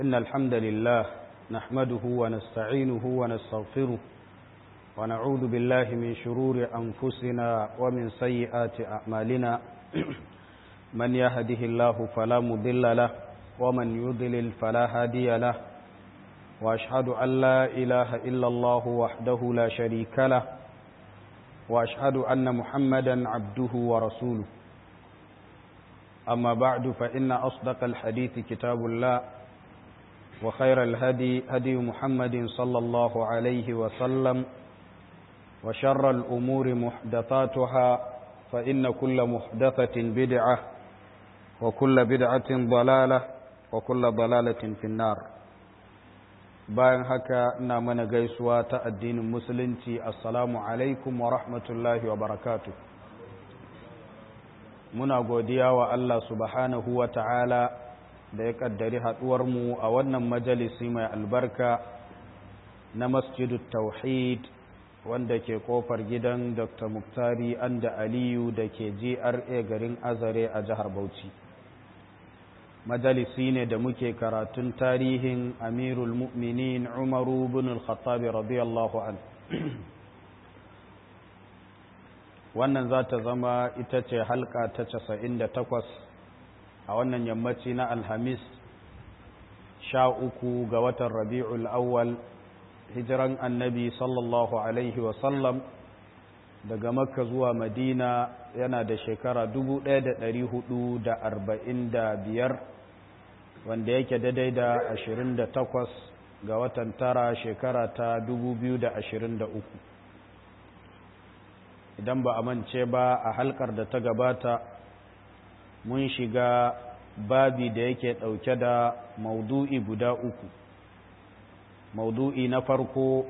إن الحمد لله نحمده ونستعينه ونستغفره ونعوذ بالله من شرور أنفسنا ومن سيئات أعمالنا من يهده الله فلا مضل له ومن يضلل فلا هادي له وأشهد أن لا إله إلا الله وحده لا شريك له وأشهد أن محمدا عبده ورسوله أما بعد فإن أصدق الحديث كتاب الله وخير الهدي هدي محمد صلى الله عليه وسلم وشر الأمور محدثاتها فإن كل محدثة بدعة وكل بدعة ضلالة وكل ضلالة في النار bayan haka ina mana gaisuwa ta addinin musulunci assalamu alaikum wa rahmatullahi wa barakatu muna godiya wa Allah subhanahu wa ta'ala da ya kaddari mu a wannan majalisi mai albarka na masjidu tauhid wanda ke kofar gidan dr muktari anda aliyu da ke gra garin azare a jihar bauchi majalisi ne da muke karatun tarihin amirul mu'minin umaru bin al-khattabi radiyallahu an wannan za ta zama ita ce halka ta casa'in da takwas a wannan yammaci na alhamis sha uku ga watan rabi'ul awwal hijiran annabi sallallahu alaihi wasallam daga makka zuwa madina yana da shekara biyar. wanda yake daidai da 28 ga watan tara shekara ta 2023 idan ba a mance ba a halkar da ta gabata mun shiga babi da yake ɗauke da maudu'i guda uku maudu'i na farko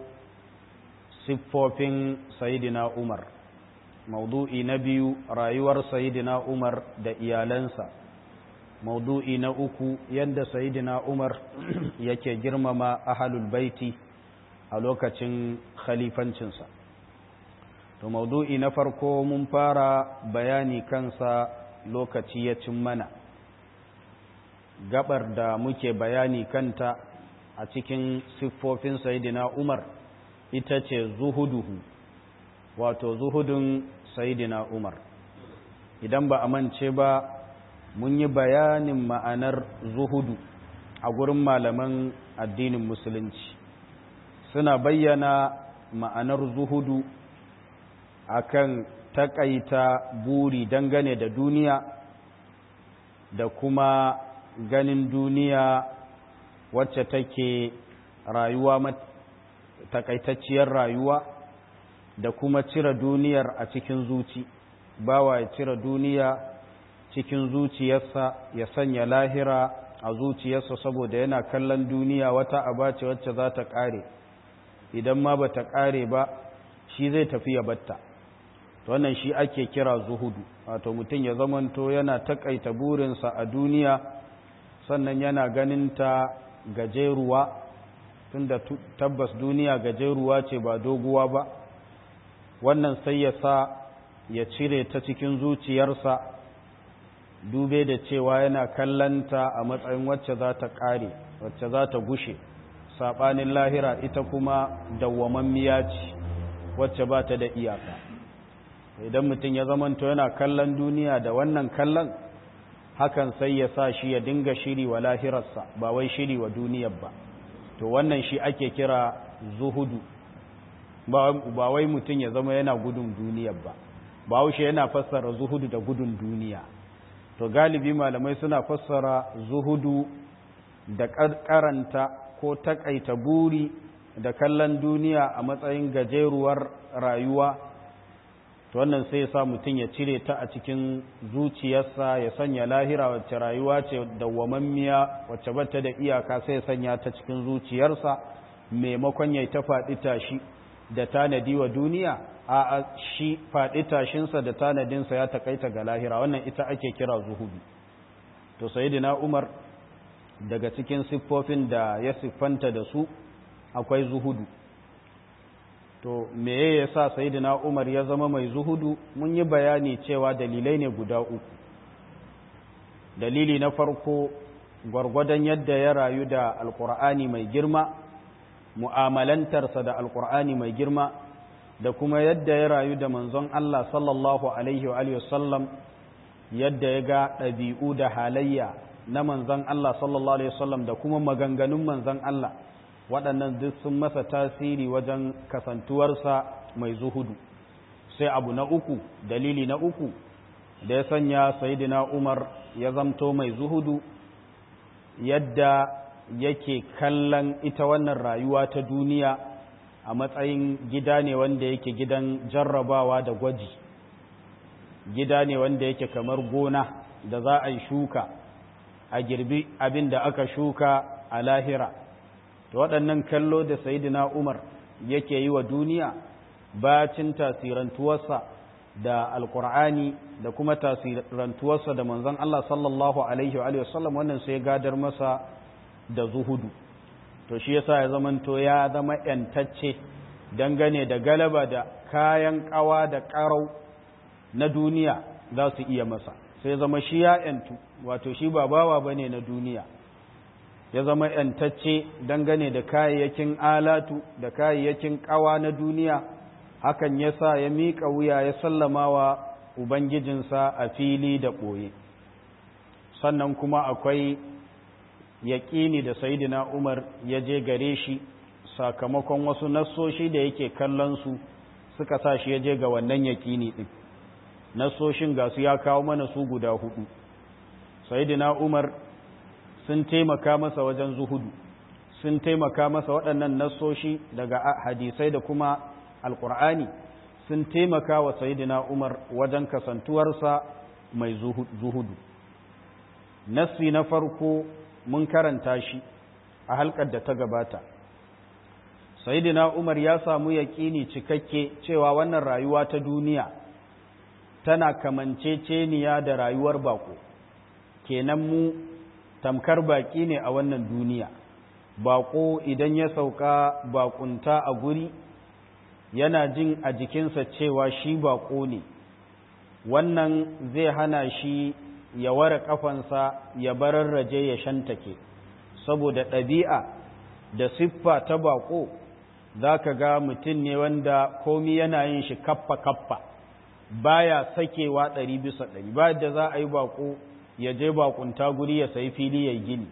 siffofin sayidina umar maudu'i na biyu rayuwar sayidina umar da iyalansa maudu'i na uku yadda sayidina umar yake girmama ahalul baiti a lokacin khalifancinsa to maudu'i na farko mun fara bayani kansa lokaci ya cin mana gabar da muke bayani kanta a cikin siffofin sayidina umar ita ce zuhuduhu wato zuhudun sayidina umar idan ba a mance ba mun yi bayanin ma'anar zuhudu a gurin malaman addinin musulunci suna bayyana ma'anar zuhudu akan takaita buri dangane da duniya da kuma ganin duniya wacce take rayuwa takaitacciyar rayuwa da kuma cire duniyar a cikin zuci bawa ya cire duniya cikin zuciyarsa ya sanya lahira a zuciyarsa saboda yana kallon duniya wata aba ce wacce za ta ƙare idan ma ba ta ƙare ba shi zai tafi ya batta wannan shi ake kira zuhudu wato mutum ya zamanto yana takaita burinsa a duniya sannan yana ganin ta gajeruwa tunda tabbas duniya gajeruwa ce ba doguwa ba wannan sai ya sa ya cire ta cikin zuciyarsa dube da cewa yana kallanta a matsayin wacce za ta ƙare wacce za ta gushe saɓanin lahira ita kuma dawwamammiya ce wacce ba ta da iyaka idan mutum ya zamanto yana kallon duniya da wannan kallon hakan sai ya sa shi ya dinga shiri wa lahirarsa ba wai shiri wa duniyar ba to wannan shi ake kira zuhudu ba wai mutum ya zama yana gudun duniyar ba ba haushe yana fassara zuhudu da gudun duniya to galibi malamai suna fassara zuhudu da karanta ko takaita buri da kallon duniya a matsayin gajeruwar rayuwa to wannan sai ya sa mutum ya cire ta a cikin zuciyarsa ya sanya lahira wacce rayuwa ce dawwamammiya wacce bata da iyaka sai ya sanya ta cikin zuciyarsa maimakon ya ta faɗi tashi da tanadi wa duniya a shi faɗi tashinsa da tanadinsa ya takaita ga lahira wannan ita ake kira zuhudu to sayidina umar daga cikin siffofin da ya siffanta da su akwai zuhudu to meye ya sa sayidina umar ya zama mai zuhudu mun yi bayani cewa dalilai ne guda uku dalili na farko gwargwadon yadda ya rayu da alkur'ani mai girma mu'amalantarsa da alkur'ani mai girma da kuma yadda ya rayu da manzon Allah sallallahu alaihi wa sallam yadda ya ga ɗabi'u da halayya na manzon Allah sallallahu alaihi wasallam da kuma maganganun manzon Allah waɗannan duk sun masa tasiri wajen kasantuwarsa mai zuhudu sai abu na uku dalili na uku da ya sanya sayidina Umar ya zamto mai zuhudu yadda yake kallon ita wannan rayuwa ta duniya a matsayin gida ne wanda yake gidan jarrabawa da gwaji gida ne wanda yake kamar gona da za a yi shuka a girbi abin da aka shuka a lahira to waɗannan kallo da sayidina umar yake yi wa duniya bacin tasirantuwarsa da alkur'ani da kuma tasirantuwarsa da manzon Allah sallallahu alaihi wa sallam wannan sai gadar masa da zuhudu to shi yasa ya zamanto ya zama yantacce dangane da galaba da kayan kawa da karau na duniya za su iya masa sai zama shi ya yantu wato shi ba bawa bane na duniya ya zama yantacce dangane da kayayyakin alatu da kayayyakin kawa na duniya hakan yasa ya miƙa wuya ya sallama wa ubangijinsa a fili da ɓoye sannan kuma akwai yaƙini da sayidina umar ya je gare shi sakamakon wasu nassoshi da yake kallon su suka sa shi ya je ga wannan yaƙini ɗin nassoshin ga su ya kawo mana su guda hudu sayidina umar sun taimaka masa wajen zuhudu sun taimaka masa waɗannan nassoshi daga hadisai da kuma alƙur'ani sun taimaka wa sayidina umar wajen kasantuwarsa mai zuhudu nassi na farko mun karanta shi a halkar da ta gabata sayidina umar ya samu yaƙini cikakke cewa wannan rayuwa ta duniya tana kamanceceniya da rayuwar bako kenan mu tamkar baki ne a wannan duniya bako idan ya sauka bakunta a guri yana jin a jikinsa cewa shi bako ne wannan zai hana shi ya ware kafansa ya bararraje ya shantake saboda ɗabi'a da siffa ta bako za ka ga mutum ne wanda komi yana yin shi kaffa-kaffa baya sakewa ɗari bisa ɗari ba da za a yi bako ya je bakunta guri ya sayi fili ya gini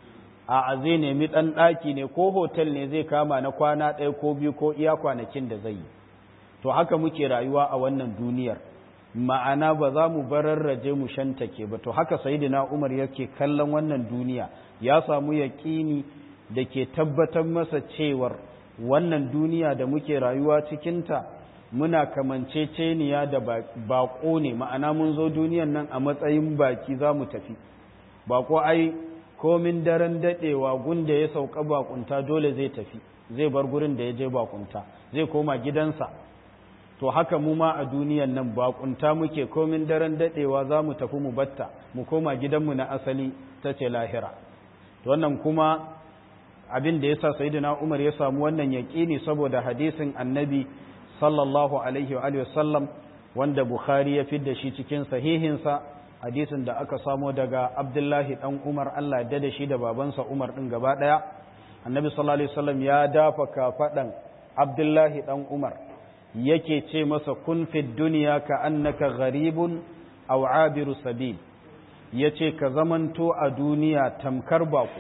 a zai nemi ɗan ɗaki ne ko hotel ne zai kama na kwana ɗaya ko biyu ko iya kwanakin da zai yi to haka muke rayuwa a wannan duniyar ma'ana ba za mu bararraje mu shantake ba to haka sayyidina Umar yake kallon wannan duniya ya samu yaƙini da ke tabbatar masa cewar wannan duniya da muke rayuwa cikinta muna kamanceceniya da baƙo ne ma'ana mun zo duniyan nan a matsayin baki za mu tafi baƙo ai komin daren daɗewa gunda ya sauka bakunta dole zai tafi zai bar gurin da ya je bakunta zai koma gidansa to haka mu ma a duniyan nan bakunta muke komin daren daɗewa za mu tafi mu batta mu koma gidanmu na asali ta ce lahira to wannan kuma abin da ya sa sayidina umar ya samu wannan yaƙini saboda hadisin annabi sallallahu alaihi wa sallam wanda bukhari ya fidda shi cikin sahihinsa hadisin da aka samo daga abdullahi dan umar allah ya da shi da babansa umar din gaba daya annabi sallallahu alaihi wasallam ya dafa kafadan abdullahi dan umar yake ce masa kun fi duniya ka annaka gharibun aw abiru sabil yace ka zamanto a duniya tamkar bako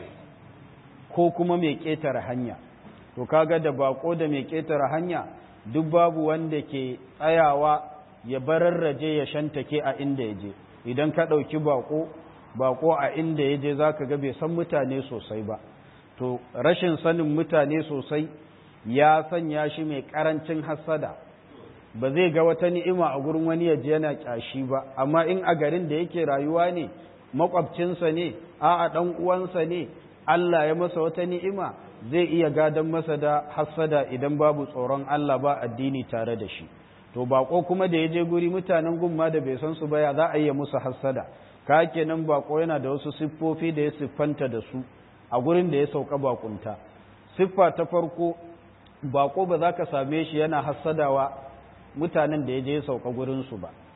ko kuma mai ketare hanya to kaga da bako da mai ketare hanya duk babu wanda ke tsayawa ya bararraje ya shantake a inda ya je idan ka ɗauki bako bako a inda ya je za ka ga bai san mutane sosai ba to rashin sanin mutane sosai ya sanya shi mai ƙarancin hassada ba zai ga wata ni'ima a gurin wani ya je yana ƙyashi ba amma in a garin da yake rayuwa ne makwabcinsa ne a'a ɗan uwansa ne Allah ya masa wata ni'ima zai iya gadon masa da hassada idan babu tsoron Allah ba addini tare da shi to bako kuma da ya je guri mutanen gumma da bai san su ba ya za a yi musu hassada ka kenan bako yana da wasu siffofi da ya siffanta da su a gurin da ya sauka bakunta siffa ta farko bako ba za ka same shi yana hassadawa mutanen da ya je ya sauka gurin su ba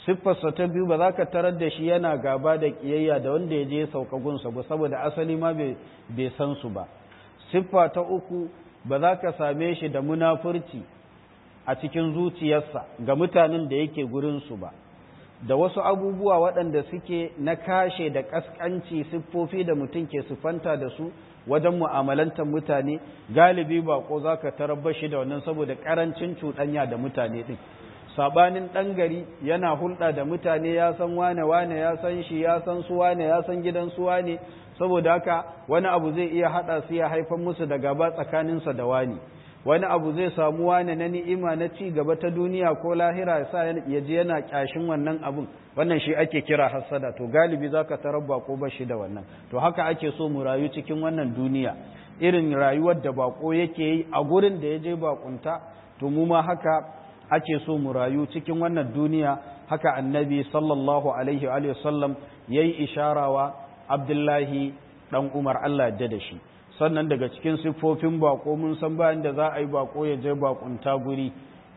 siffarsa ta biyu ba za ka tarar da shi yana gaba da ƙiyayya da wanda ya je ya sauka gunsa ba saboda asali ma bai san su ba siffa ta uku ba za ka same shi da munafurci a cikin zuciyarsa ga mutanen da yake gurinsu ba da wasu abubuwa waɗanda suke na kashe da ƙasƙanci siffofi da mutum ke siffanta da su wajen mu'amalantar mutane galibi bako za ka tarabba shi da wannan saboda ƙarancin cuɗanya da mutane ɗin saɓanin ɗan gari yana hulɗa da mutane ya san wane wane ya san shi ya san su wane ya san gidan su wane saboda haka wani abu zai iya haɗa su ya haifar musu da gaba tsakaninsa da wani wani abu zai samu wane na ni'ima na ci gaba ta duniya ko lahira ya sa ya je yana kyashin wannan abun wannan shi ake kira hassada to galibi zaka tarabba ko ba shi da wannan to haka ake so mu rayu cikin wannan duniya irin rayuwar da bako yake yi a gurin da ya je bakunta to mu ma haka ake so mu rayu cikin wannan duniya haka annabi sallallahu alaihi wa sallam yayi isharawa abdullahi dan umar Allah ya da shi sannan daga cikin siffofin bako mun san bayan da za a yi bako ya je bakunta guri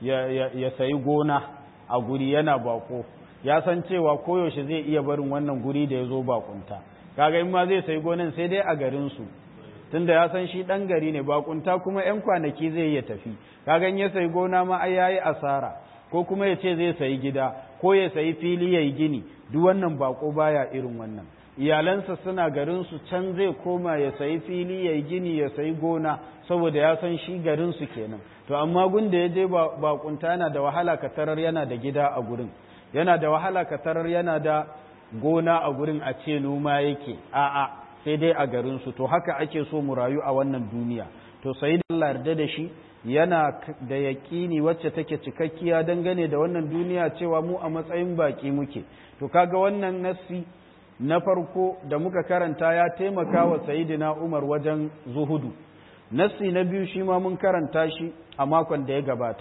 ya sayi gona a guri yana bako ya san cewa koyaushe zai iya barin wannan guri da ya zo bakunta kaga in ma zai sayi gonan sai dai a garinsu tunda ya san shi ɗan gari ne bakunta kuma 'yan kwanaki zai iya tafi kaga in ya sayi gona ma ai yayi asara ko kuma ya ce zai sayi gida ko ya sayi fili ya yi gini duk wannan bako baya irin wannan iyalansa suna garinsu can zai koma ya sayi fili ya yi gini ya sayi gona saboda ya san shi garinsu kenan to amma gunda ya je bakunta yana da wahala ka tarar yana da gida a gurin yana da wahala ka tarar yana da gona a gurin a ce noma yake a'a sai dai a garinsu to haka ake so mu rayu a wannan duniya to sai da Allah yarda da shi yana da yaƙini wacce take cikakkiya dangane da wannan duniya cewa mu a matsayin baki muke to kaga wannan nassi na farko da muka karanta ya taimaka wa sayidina Umar wajen zuhudu nassi na biyu shi ma mun karanta shi a makon da ya gabata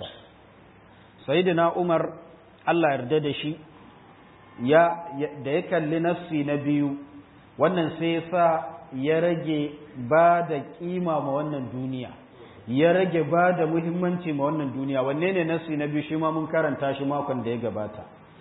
sayidina Umar Allah yarda da shi ya da ya kalli nassi na biyu wannan sai ya sa ya rage ba da kima ma wannan duniya ya rage ba da muhimmanci ma wannan duniya wanne ne nassi na biyu shi ma mun karanta shi makon da ya gabata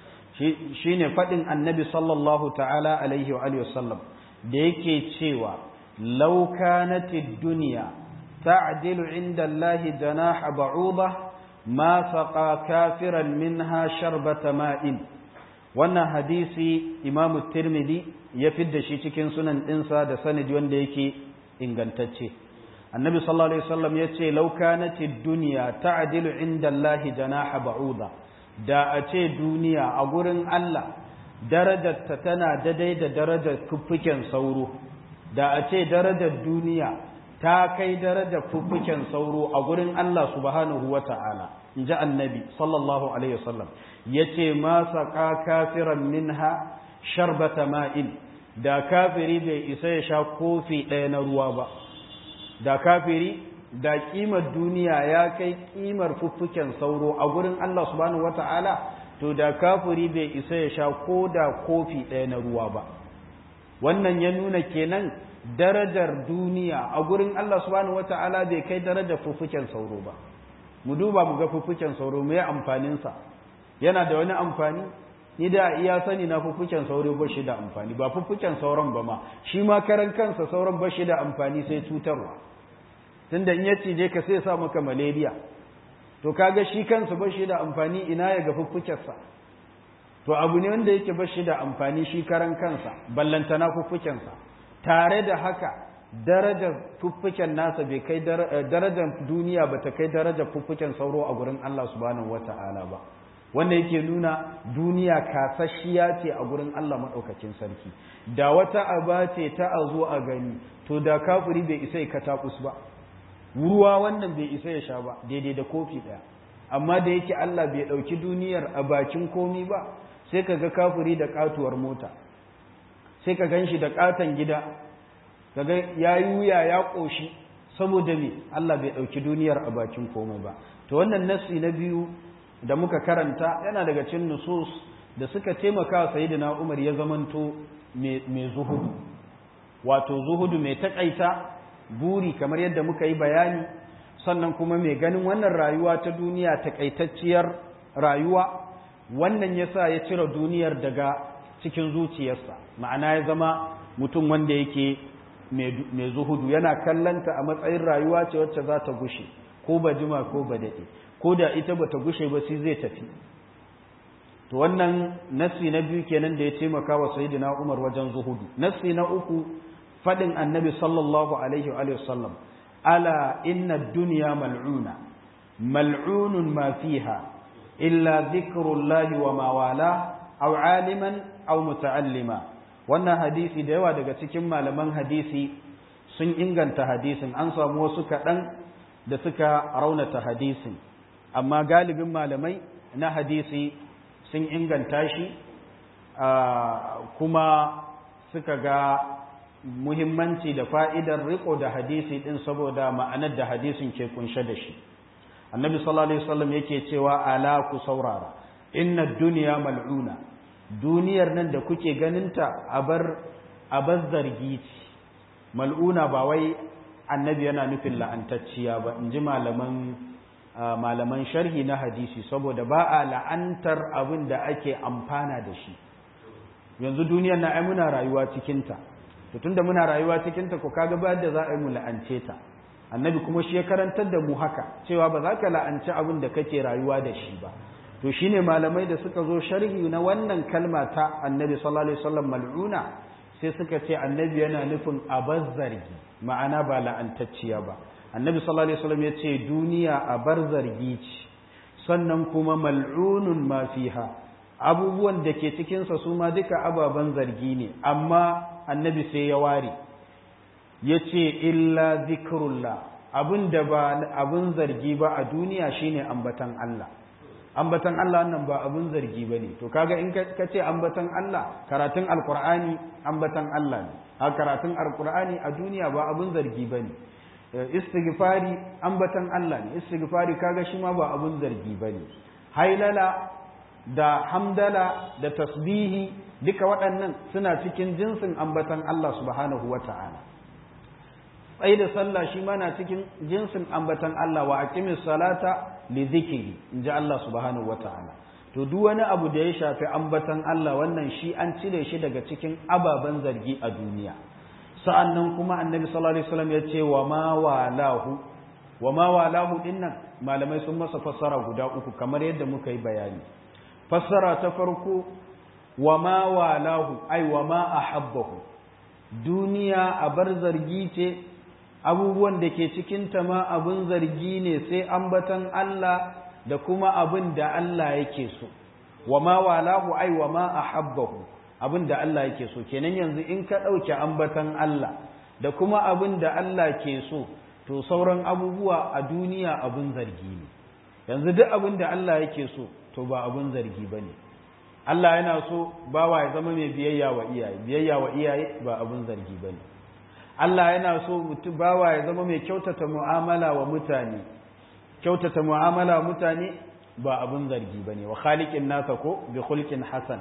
shi ne faɗin annabi sallallahu ta'ala alaihi wa sallam da yake cewa laukanatid duniya ta'dilu inda Allahi janaha ba'uda ma saqa kafiran minha sharbata ma'in wannan hadisi imamu tirmidhi ya fidda shi cikin sunan ɗinsa da sanadi wanda yake ingantacce annabi sallallahu alaihi wasallam ya ce laukanatid duniya ta'dilu inda Allahi janaha ba'uda da a ce duniya a gurin Allah darajarta tana daidai da darajar fuffuken sauro da a ce darajar duniya ta kai darajar fuffuken sauro a gurin Allah subhanahu wa ta'ala in ji annabi sallallahu alaihi wasallam ya ce ma saƙa kafiran minha sharbata ma'in da kafiri bai isa ya sha kofi ɗaya na ruwa ba da kafiri da kimar duniya ya kai kimar fuffuken sauro a gurin Allah subhanahu wata'ala to da kafiri bai isa ya sha ko da kofi ɗaya na ruwa ba wannan ya nuna kenan darajar duniya a gurin Allah subhanahu wata'ala bai kai darajar fuffuken sauro ba mu duba mu ga fuffuken sauro me amfaninsa yana da wani amfani ni da iya sani na fuffuken sauro ba shi da amfani ba fuffuken sauron ba ma shi ma karan kansa sauron ba shi da amfani sai cutarwa tunda in ya cije ka sai sa maka malaria to kaga shi kansa ba shi da amfani ina ya ga fuffukensa to abu ne wanda yake ba shi da amfani shi karan kansa ballantana fuffukensa tare da haka darajar fuffuken nasa bai kai darajar duniya ba ta kai darajar fuffuken sauro a gurin Allah subhanahu wata'ala ba wanda yake nuna duniya kasashiya ce a gurin Allah maɗaukakin sarki da wata aba ce ta a zo a gani to da kafiri bai isa ya katakus ba ruwa wannan bai isa ya sha ba daidai da kofi ɗaya amma da yake Allah bai ɗauki duniyar a bakin komi ba sai ka ga kafiri da katuwar mota sai ka gan shi da katon gida ka ga ya yi wuya ya ƙoshi saboda me Allah bai ɗauki duniyar a bakin komai ba to wannan nassi na biyu da muka karanta yana daga cikin nusus da suka taimaka sayyidina Umar ya zamanto mai zuhudu wato zuhudu mai takaita buri kamar yadda muka yi bayani sannan kuma mai ganin wannan rayuwa ta duniya takaitacciyar rayuwa wannan yasa ya cire duniyar daga cikin zuciyarsa ma'ana ya zama mutum wanda yake mai zuhudu yana kallanta a matsayin rayuwa ce wacce za ta gushe ko ba jima ko ba daɗe ko da ita ba ta gushe ba sai zai tafi to wannan nassi na biyu kenan da ya taimaka wa sayyidina Umar wajen zuhudu nassi na uku fadin annabi sallallahu alaihi wa sallam ala inna dunya mal'una mal'unun ma fiha illa dhikrullahi wa ma wala aw aliman aw muta'allima wannan hadisi da yawa daga cikin malaman hadisi sun inganta hadisin an samu wasu kaɗan da suka raunata hadisin amma galibin malamai na hadisi sun inganta shi kuma suka ga muhimmanci da fa'idar riko da hadisi ɗin saboda ma'anar da hadisin ke kunshe da shi annabi sallallahu alaihi wasallam yake cewa ala ku saurara inna duniya mal'una duniyar nan da kuke ganinta abar abar zargi ce mal'una ba wai annabi yana nufin la'antacciya ba in ji malaman malaman sharhi na hadisi saboda ba a la'antar abin da ake amfana da shi yanzu duniyar na ai muna rayuwa cikinta to tunda muna rayuwa cikinta ko kaga ba da za a yi mu la'ance ta annabi kuma shi ya karantar da mu haka cewa ba za ka la'anci abin da kake rayuwa da shi ba to shine malamai da suka zo sharhi na wannan kalma ta annabi sallallahu alaihi wasallam mal'una sai suka ce annabi yana nufin abazzargi ma'ana ba la'antacciya ba annabi sallallahu alaihi wasallam ya ce duniya a bar zargi ce sannan kuma mal'unun ma fiha abubuwan da ke cikinsa su ma duka ababen zargi ne amma annabi sai ya ware ya ce illa zikrullah abin da ba abin zargi ba a duniya shine ambatan Allah ambatan Allah wannan ba abin zargi ba ne to kaga in ka ce ambatan Allah karatun alkur'ani ambatan Allah ne a karatun alkur'ani a duniya ba abin zargi ba ne istighfari ambatan Allah ne istighfari kaga shi ma ba abun zargi bane hailala da hamdala da tasbihi duka waɗannan suna cikin jinsin ambatan Allah subhanahu wata'ala tsaye da sallah shi ma na cikin jinsin ambatan Allah wa aqimis salata li dhikri inji Allah subhanahu wata'ala to duk wani abu da ya shafi ambatan Allah wannan shi an cire shi daga cikin ababen zargi a duniya sa'an nan kuma annabi sallallahu Alaihi wasallam ya ce wa ma walahu wa ma walahu ɗin nan malamai sun masa fassara guda uku kamar yadda muka yi bayani fassara ta farko wa ma walahu ai wa ma a habbahu duniya a bar zargi ce abubuwan da ke cikinta ma abin zargi ne sai ambatan Allah da kuma abin da Allah yake so wa ma walahu ai wa ma a habbahu abin da Allah yake so kenan yanzu in ka ɗauke ambatan Allah da kuma abin da Allah ke so to sauran abubuwa a duniya abin zargi ne yanzu duk abin da Allah yake so to ba abin zargi ba ne Allah yana so bawa ya zama mai biyayya wa iyaye biyayya wa iyaye ba abin zargi ba ne Allah yana so mutum bawa ya zama mai kyautata mu'amala wa mutane kyautata mu'amala wa mutane ba abin zargi ba ne wa khaliqin nasa ko bi khulqin hasan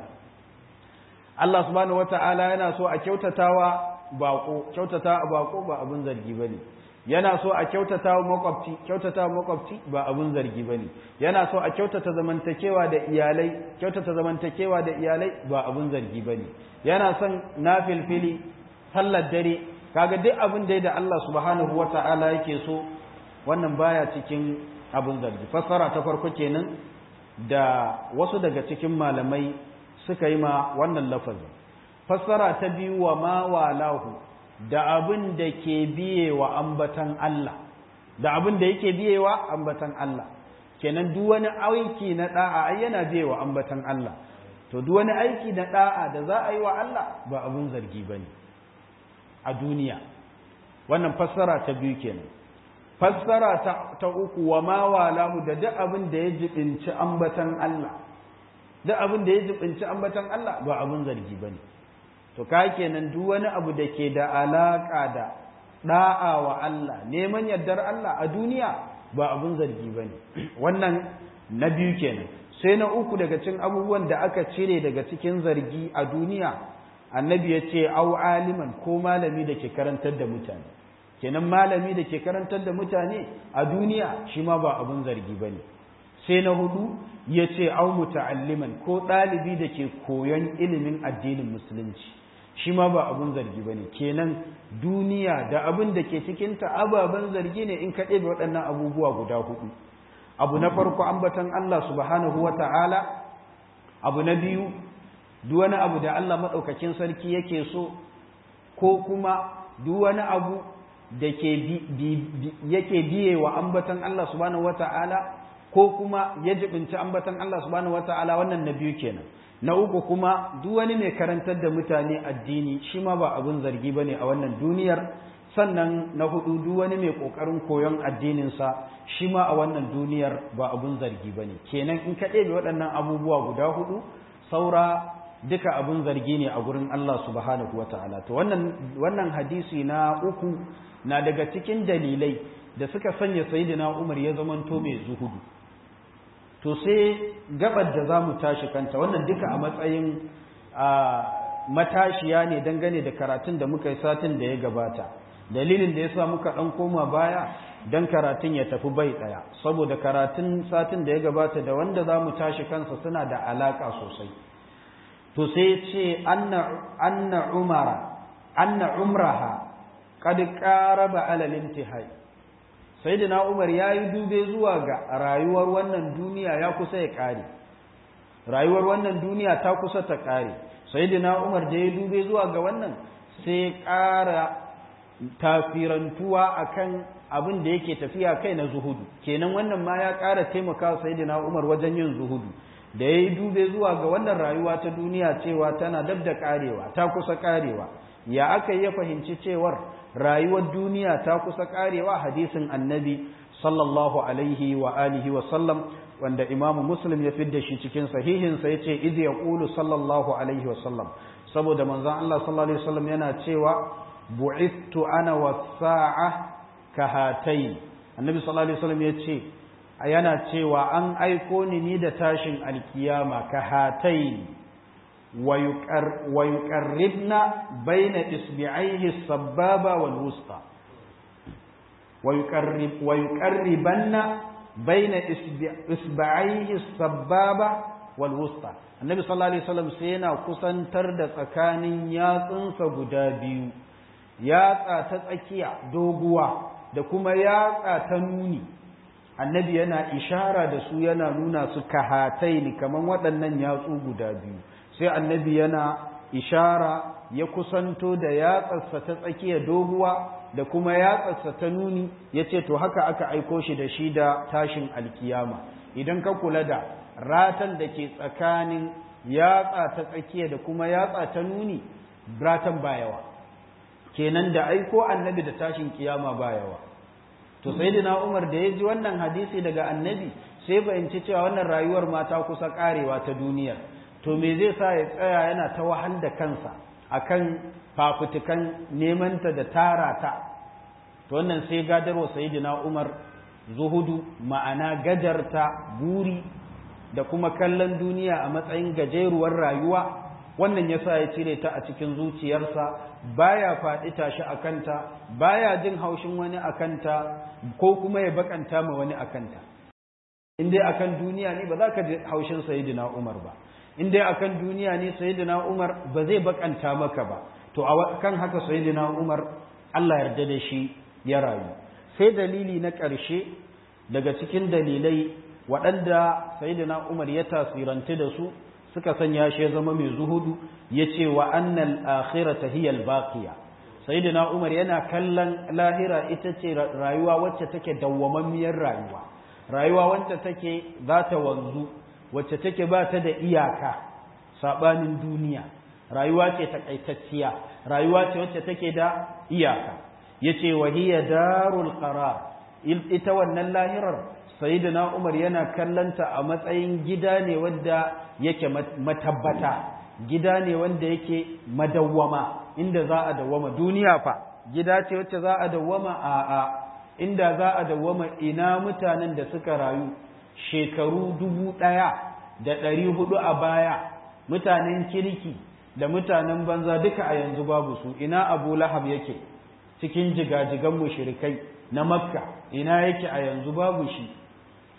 Allah subhanahu wata'ala yana so a kyautatawa bako kyautata a bako ba abin zargi bane yana so a kyautatawa makwabci kyautatawa makwabci ba abin zargi bane yana so a kyautata zamantakewa da iyalai kyautata zamantakewa da iyalai ba abin zargi bane yana son nafilfili sallar dare kaga duk abin da da Allah subhanahu wata'ala yake so wannan baya cikin abin zargi fassara ta farko kenan da wasu daga cikin malamai suka yi ma wannan lafazin fassara ta biyu wa ma walahu da abin da ke biye wa ambatan Allah da abin da yake biye wa ambatan Allah kenan duk wani aiki na da'a ai yana biye wa ambatan Allah to duk wani aiki na da'a da za a yi wa Allah ba abin zargi bane a duniya wannan fassara ta biyu kenan fassara ta, ta uku wa ma walahu da duk abin da ya jibinci ambatan Allah duk abin da ya jibinci ambatan Allah ba abin zargi bane to ka kenan duk wani abu da ke da alaka da da'a wa Allah neman yardar Allah a duniya ba abin zargi bane wannan na biyu kenan sai na uku daga cikin abubuwan da aka cire daga cikin zargi a duniya annabi ya ce au aliman ko malami da ke karantar da mutane kenan malami da ke karantar da mutane a duniya shi ma ba abin zargi bane sai na hudu ya ce au muta'alliman ko ɗalibi da ke koyon ilimin addinin musulunci shi ma ba abun zargi ba ne kenan duniya da abin da ke cikinta ababen zargi ne in ka ɗebe waɗannan abubuwa guda hudu abu na farko ambatan Allah subhanahu wa ta'ala abu na biyu duk wani abu da Allah maɗaukakin sarki yake so ko kuma duk wani abu da yake biye wa ambatan Allah subhanahu wa ta'ala ko kuma ya jibinci ambatan Allah subhanahu wa ta'ala wannan na biyu kenan na uku kuma duk wani mai karantar da mutane addini shi ma ba abun zargi ba ne a wannan duniyar sannan na hudu duk wani mai kokarin koyon addininsa shi ma a wannan duniyar ba abun zargi ba ne kenan in ka ɗebe waɗannan abubuwa guda hudu saura duka abun zargi ne a gurin Allah subhanahu wa ta'ala to wannan wannan hadisi na uku na daga cikin dalilai da suka sanya sayyidina Umar ya zamanto mai zuhudu to sai gabar da za mu tashi kanta wannan duka a matsayin matashiya ne dangane da karatun da muka yi satin da ya gabata dalilin da ya sa muka ɗan koma baya don karatun ya tafi bai ɗaya saboda karatun satin da ya gabata da wanda za mu tashi kansa suna da alaƙa sosai to sai ce anna umara anna umraha qad qaraba ala al-intihai sayyidina umar yayi dube zuwa ga rayuwar wannan duniya ya kusa ya kare rayuwar wannan duniya ta kusa ta kare sayyidina umar da ya dube zuwa ga wannan sai ƙara tafirantuwa akan abin da yake tafiya kai na zuhudu kenan wannan ma ya ƙara taimaka sayyidina umar wajen yin zuhudu da ya yi dube zuwa ga wannan rayuwa ta duniya cewa tana dab da karewa ta kusa karewa ya aka ya fahimci cewar rayuwar duniya ta kusa karewa hadisin annabi sallallahu alaihi wa alihi wa sallam wanda imamu muslim ya fidda shi cikin sahihinsa ya ce idh yaqulu sallallahu alaihi wa sallam saboda manzon Allah sallallahu alaihi wa sallam yana cewa bu'ittu ana was-sa'a kahatayn annabi sallallahu alaihi wa sallam ya ce yana cewa an aiko ni ni da tashin alkiyama ka hatai wa yuqarribna baina isbi'aihi sababa wal wusta wa yuqarrib wa yuqarribanna baina isbi'aihi sababa wal wusta annabi sallallahu alaihi wasallam sai yana kusantar da tsakanin yatsunsa guda biyu yatsa ta tsakiya doguwa da kuma yatsa ta nuni annabi yana ishara da su yana nuna su kahatai ne kamar waɗannan yatsu guda biyu sai annabi yana ishara ya kusanto da yatsarsa ta tsakiya doguwa da kuma yatsarsa ta nuni ya ce to haka aka aiko shi da shi da tashin alkiyama idan ka kula da ratan da ke tsakanin yatsa ta tsakiya da kuma yatsa ta nuni ratan ba yawa kenan da aiko annabi da tashin kiyama ba yawa to sayyidina Umar da ya ji wannan hadisi daga annabi sai bayanci cewa wannan rayuwar mata kusa karewa ta duniya to me zai sa ya tsaya yana ta wahal da kansa akan fafutukan nemanta da tara ta to wannan sai gadarwa sayyidina Umar zuhudu ma'ana gajarta buri da kuma kallon duniya a matsayin gajeruwar rayuwa wannan yasa ya cire ta a cikin zuciyarsa baya faɗi tashi a kanta baya jin haushin wani a kanta ko kuma ya bakanta ma wani a kanta in dai akan duniya ne ba za ka ji haushin sayyidina Umar ba in dai akan duniya ne sayyidina Umar ba zai bakanta maka ba to a kan haka sayyidina Umar Allah yarda da shi ya rayu sai dalili na ƙarshe daga cikin dalilai waɗanda sayyidina Umar ya tasiranta da su suka sanya shi ya zama mai zuhudu ya ce wa annal akhirata hiya albaqiya sayyidina umar yana kallon lahira ita ce rayuwa wacce take dawwamammiyar rayuwa rayuwa wacce take za ta wanzu wacce take ba ta da iyaka sabanin duniya rayuwa ce takaitacciya rayuwa ce wacce take da iyaka yace wa hiya darul qarar ita wannan lahirar sayyidina Umar yana kallanta a matsayin gida ne wanda yake matabbata gida ne wanda yake madawwama inda za a dawwama duniya fa gida ce wacce za a dawwama a a inda za a dawwama ina mutanen da suka rayu shekaru dubu ɗaya da ɗari hudu a baya mutanen kirki da mutanen banza duka a yanzu babu su ina abu lahab yake cikin jigajigan mushrikai na makka ina yake a yanzu babu shi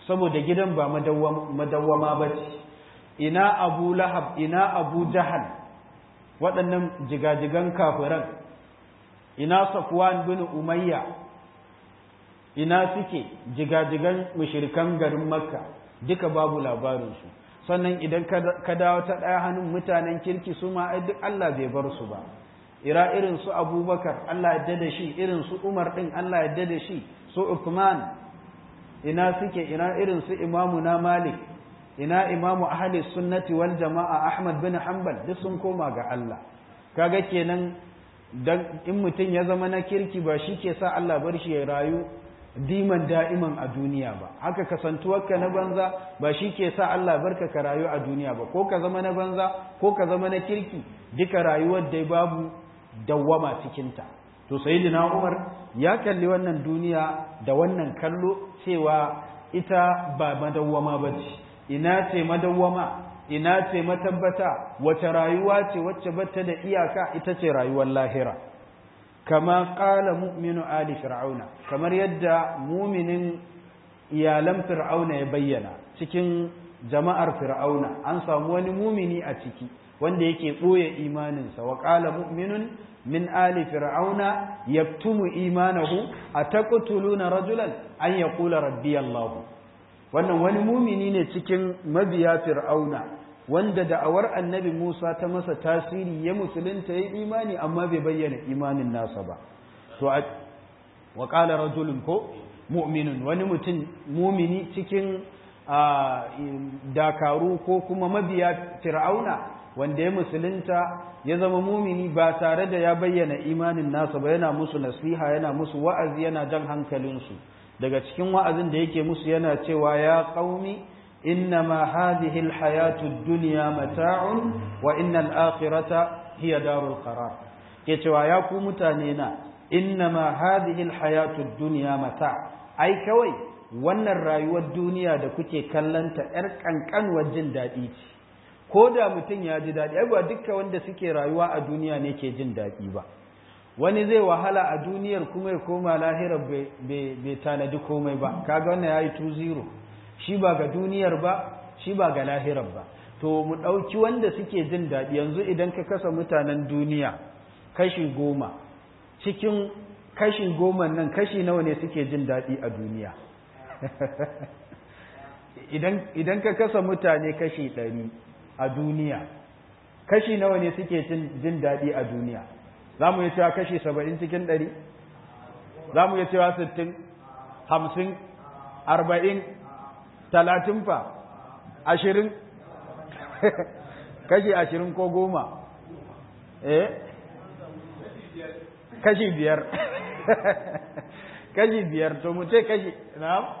saboda gidan ba madawwama ba ce ina abu lahab ina abu jahal waɗannan jigajigan kafiran ina safwan bin umayya ina suke jigajigan mushirikan garin makka duka babu labarinsu sannan idan ka dawo ta ɗaya hannun mutanen kirki su ma duk Allah bai bar su ba ira irin su abubakar Allah ya da shi irin su umar ɗin Allah ya da shi su uthman ina suke ina irin su imamu na malik ina imamu ahli sunnati wal jama'a ahmad bin hanbal duk sun koma ga Allah kaga kenan dan in mutum ya zama na kirki ba shi ke sa Allah bar shi ya rayu diman da'iman a duniya ba haka kasantuwarka na banza ba shi ke sa Allah barka ka rayu a duniya ba ko ka zama na banza ko ka zama na kirki duka rayuwar dai babu dawwama cikinta to sayyidina Umar ya kalli wannan duniya da wannan kallo cewa ita ba madawwama ba ce ina ce madawwama ina ce matabbata wace rayuwa ce wacce bata da iyaka ita ce rayuwar lahira kama ƙala mu'minu ali fir'auna kamar yadda muminin iyalan fir'auna ya bayyana cikin jama'ar fir'auna an samu wani mumini a ciki wanda yake ɓoye imaninsa wa ƙala mu'minun min ali fir'auna yaktumu imanahu a taqtuluna rajulan an yaqula rabbi allah wannan wani mumini ne cikin mabiya fir'auna wanda da'awar annabi Musa ta masa tasiri ya musulunta ya imani amma bai bayyana imanin nasa ba to wa qala rajulun ko mu'minun wani mutum mumini cikin dakaru ko kuma mabiya fir'auna wanda ya musulunta ya zama mumini ba tare da ya bayyana imanin nasa ba yana musu nasiha yana musu wa'azi yana jan hankalinsu daga cikin wa'azin da yake musu yana cewa ya qaumi إنما هذه الحياة الدنيا متاع وإن الآخرة هي دار القرار كتوا ياكو متانينا إنما هذه الحياة الدنيا متاع أي كوي wannan rayuwar duniya da kuke kallanta ‘yar ƙanƙanwar jin daɗi ce, ko da mutum ya ji daɗi, ai ba dukka wanda suke rayuwa a duniya ne ke jin daɗi ba, wani zai wahala a duniyar kuma ya koma lahirar bai tanadi komai ba, kaga wannan ya yi 2-0. shi ba ga duniyar ba shi ba ga lahirar ba to mu ɗauki wanda suke jin daɗi yanzu idan ka kasa mutanen duniya kashi goma cikin kashi goma nan kashi nawa ne suke jin daɗi a duniya idan ka kasa mutane kashi ɗari a duniya kashi nawa ne suke jin daɗi a duniya za mu yi cewa kashi saba'in cikin ɗari za mu yi cewa sittin hamsin arba'in talatin fa ashirin kashi ashirin ko goma eh kashi biyar kashi biyar to mu ce kashi na